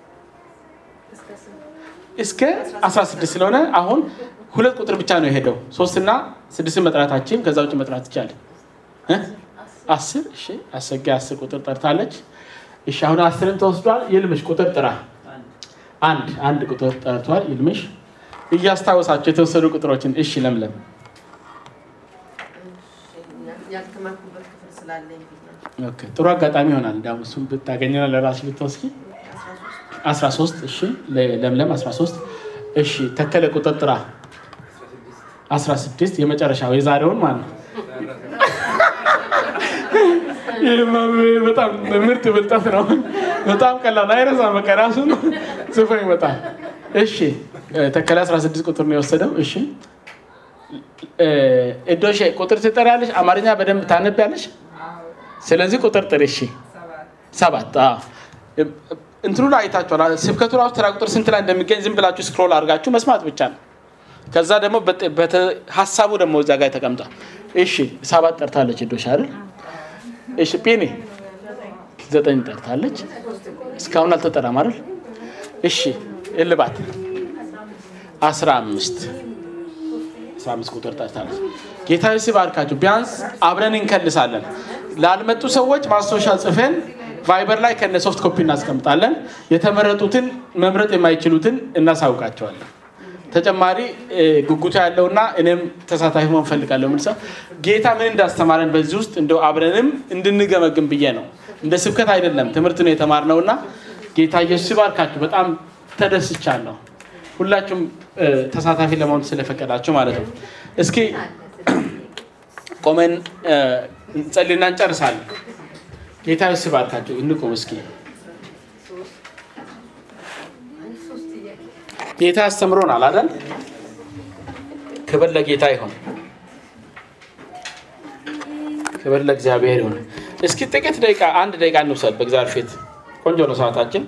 Speaker 1: እስከ 16 ስለሆነ አሁን ሁለት ቁጥር ብቻ ነው የሄደው። ሶስትና ስድስትን መጥራታችን ከዛ ውጭ መጥራት ይቻላል። እ? አስር እሺ አሰጌ አስር ቁጥር ጠርታለች። እሺ አሁን አስርን ተወስዷል። ይልምሽ ቁጥር ጥራ። አንድ አንድ ቁጥር ጠርቷል። ይልምሽ እያስታወሳቸው የተወሰዱ ቁጥሮችን እሺ ለምለም
Speaker 2: ያልተማርኩበት ክፍል ስላለኝ ብዬ ነው።
Speaker 1: ኦኬ፣ ጥሩ አጋጣሚ ይሆናል። እንዲያውም እሱን ብታገኝና ለራስሽ ብትወስጂ
Speaker 2: አስራ ሶስት
Speaker 1: 13 እሺ ለ- ለምለም 13 እሺ ተከለ ቁጥር ጥራ 16 የመጨረሻው የዛሬውን ማለት ነው። ይህማ በጣም ምርጥ ብልጠት ነው። በጣም ቀላል አይረሳም። በቃ ራሱ ነው ጽፎ ይመጣል። እሺ ተከለ 16 ቁጥር ነው የወሰደው። እሺ እዶሼ ቁጥር ትጠሪያለሽ፣ አማርኛ በደንብ ታነቢያለሽ። ስለዚህ ቁጥር ጥሪ። እሺ ሰባት አዎ። እንትኑ ላይ አይታችኋል። ስብከቱ ራሱ ተራ ቁጥር ስንት ላይ እንደሚገኝ ዝም ብላችሁ ስክሮል አድርጋችሁ መስማት ብቻ ነው። ከዛ ደግሞ በጥ- በተ- ሀሳቡ ደግሞ እዛ ጋር ተቀምጧል። እሺ ሰባት ጠርታለች ዶሽ አይደል? እሺ ጴኔ ዘጠኝ ጠርታለች። እስካሁን አልተጠራም አይደል? እሺ እልባት አስራ አምስት አስራ አምስት ቁጥር ጠርታለች። ጌታ ሲባርካችሁ ቢያንስ አብረን እንከልሳለን። ላልመጡ ሰዎች ማስታወሻ ጽፈን ቫይበር ላይ ከነ ሶፍት ኮፒ እናስቀምጣለን። የተመረጡትን መምረጥ የማይችሉትን እናሳውቃቸዋለን። ተጨማሪ እ፣ ጉጉቱ ያለውና እኔም ተሳታፊ መሆን ፈልጋለሁ። ምን ሰው ጌታ ምን እንዳስተማረን በዚህ ውስጥ እንደው አብረንም እንድንገመግም ብዬ ነው። እንደ ስብከት አይደለም፣ ትምህርት ነው የተማርነውና ጌታ ኢየሱስ ሲባርካችሁ በጣም ተደስቻለሁ። ሁላችሁም እ፣ ተሳታፊ ለመሆን ስለፈቀዳችሁ ማለት ነው። እስኪ ቆመን እ፣ እንጸልይና እንጨርሳለን። ጌታ ኢየሱስ ሲባርካችሁ እንቁም እስኪ። ጌታ አስተምሮናል አይደል? ክብር ለጌታ ይሁን። ክብር ለእግዚአብሔር ይሁን። እስኪ ጥቂት ደቂቃ አንድ ደቂቃ እንውሰድ በእግዚአብሔር ፊት። ቆንጆ ነው ሰዓታችን።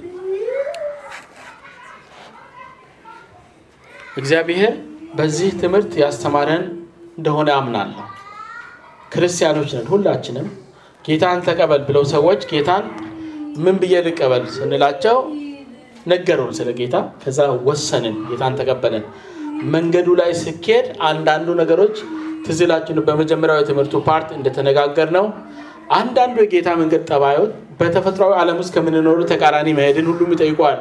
Speaker 1: እግዚአብሔር በዚህ ትምህርት ያስተማረን እንደሆነ አምናለሁ። ክርስቲያኖች ነን ሁላችንም። ጌታን ተቀበል ብለው ሰዎች ጌታን ምን ብዬ ልቀበል ስንላቸው ነገሩን ስለ ጌታ። ከዛ ወሰንን፣ ጌታን ተቀበለን። መንገዱ ላይ ስኬድ አንዳንዱ ነገሮች ትዝ ይላችሁ በመጀመሪያው የትምህርቱ ፓርት እንደተነጋገር ነው። አንዳንዱ የጌታ መንገድ ጠባዮች በተፈጥሯዊ ዓለም ውስጥ ከምንኖሩ ተቃራኒ መሄድን ሁሉም ይጠይቋል።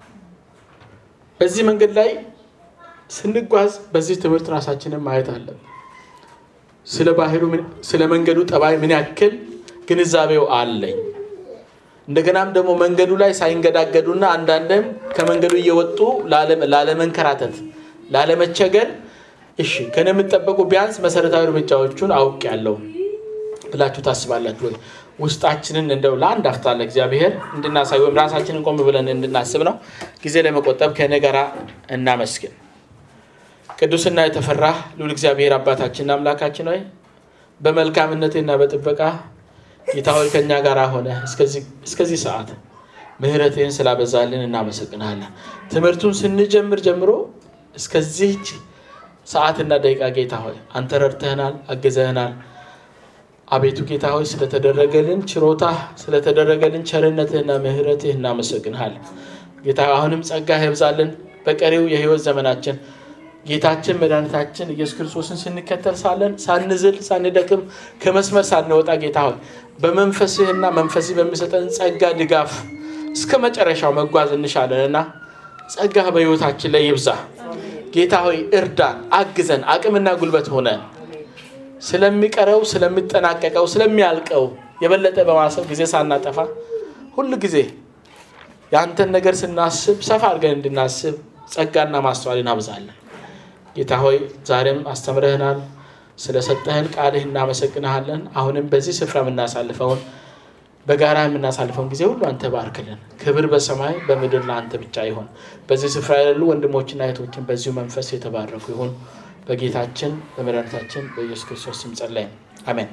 Speaker 1: በዚህ መንገድ ላይ ስንጓዝ በዚህ ትምህርት ራሳችንን ማየት አለን። ስለ ባህሩ ምን- ስለ መንገዱ ጠባይ ምን ያክል ግንዛቤው አለኝ። እንደገናም ደግሞ መንገዱ ላይ ሳይንገዳገዱና አንዳንድም ከመንገዱ እየወጡ ላለ- ላለመንከራተት፣ ላለመቸገር እሺ ከነ የምጠበቁ ቢያንስ መሰረታዊ እርምጃዎቹን አውቄያለሁ ብላችሁ ታስባላችሁ ወይ? ውስጣችንን እንደው ለአንድ አፍታ ለእግዚአብሔር እንድናሳይ ወይም ራሳችንን ቆም ብለን እንድናስብ ነው። ጊዜ ለመቆጠብ ከእኔ ጋራ እናመስግን። ቅዱስና የተፈራ ልዑል እግዚአብሔር አባታችንና አምላካችን ሆይ በመልካምነትና በጥበቃ ጌታ ሆይ ከእኛ ጋር ሆነ እስከዚህ ሰዓት ምሕረትህን ስላበዛልን እናመሰግናለን። ትምህርቱን ስንጀምር ጀምሮ እስከዚህች ሰዓትና ደቂቃ ጌታ ሆይ አንተ ረድተህናል፣ አግዘህናል። አቤቱ ጌታ ሆይ ስለተደረገልን ችሮታ ስለተደረገልን ቸርነትህና ምሕረትህ እናመሰግንሃለን። ጌታ አሁንም ጸጋህ ይብዛልን በቀሪው የህይወት ዘመናችን ጌታችን መድኃኒታችን ኢየሱስ ክርስቶስን ስንከተል ሳለን ሳንዝል ሳንደክም ከመስመር ሳንወጣ ጌታ ሆይ በመንፈስህና መንፈስህ በሚሰጠን ጸጋ ድጋፍ እስከ መጨረሻው መጓዝ እንሻለንና ጸጋህ በህይወታችን ላይ ይብዛ። ጌታ ሆይ እርዳን፣ አግዘን፣ አቅምና ጉልበት ሆነን ስለሚቀረው ስለሚጠናቀቀው ስለሚያልቀው የበለጠ በማሰብ ጊዜ ሳናጠፋ ሁል ጊዜ የአንተን ነገር ስናስብ ሰፋ አድርገን እንድናስብ ጸጋና ማስተዋልን አብዛለን። ጌታ ሆይ ዛሬም አስተምረህናል። ስለሰጠህን ቃልህ እናመሰግንሃለን። አሁንም በዚህ ስፍራ የምናሳልፈውን በጋራ የምናሳልፈውን ጊዜ ሁሉ አንተ ባርክልን። ክብር በሰማይ በምድር ለአንተ ብቻ ይሆን። በዚህ ስፍራ ያሉ ወንድሞችና እህቶችን በዚሁ መንፈስ የተባረኩ ይሁን። በጌታችን በመድኃኒታችን በኢየሱስ ክርስቶስ ስም ጸለይን፣ አሜን።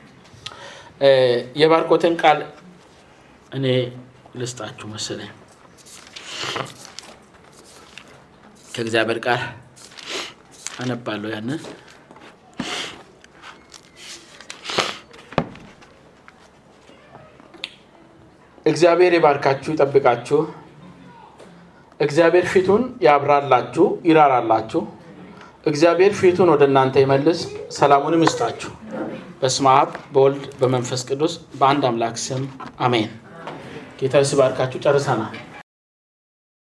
Speaker 1: የባርኮትን ቃል እኔ ልስጣችሁ መሰለኝ ከእግዚአብሔር ቃል አነባለሁ ያንን እግዚአብሔር ይባርካችሁ፣ ይጠብቃችሁ። እግዚአብሔር ፊቱን ያብራላችሁ፣ ይራራላችሁ። እግዚአብሔር ፊቱን ወደ እናንተ ይመልስ፣ ሰላሙንም ይስጣችሁ። በስመ አብ በወልድ በመንፈስ ቅዱስ በአንድ አምላክ ስም አሜን። ጌታ ይባርካችሁ። ጨርሰናል።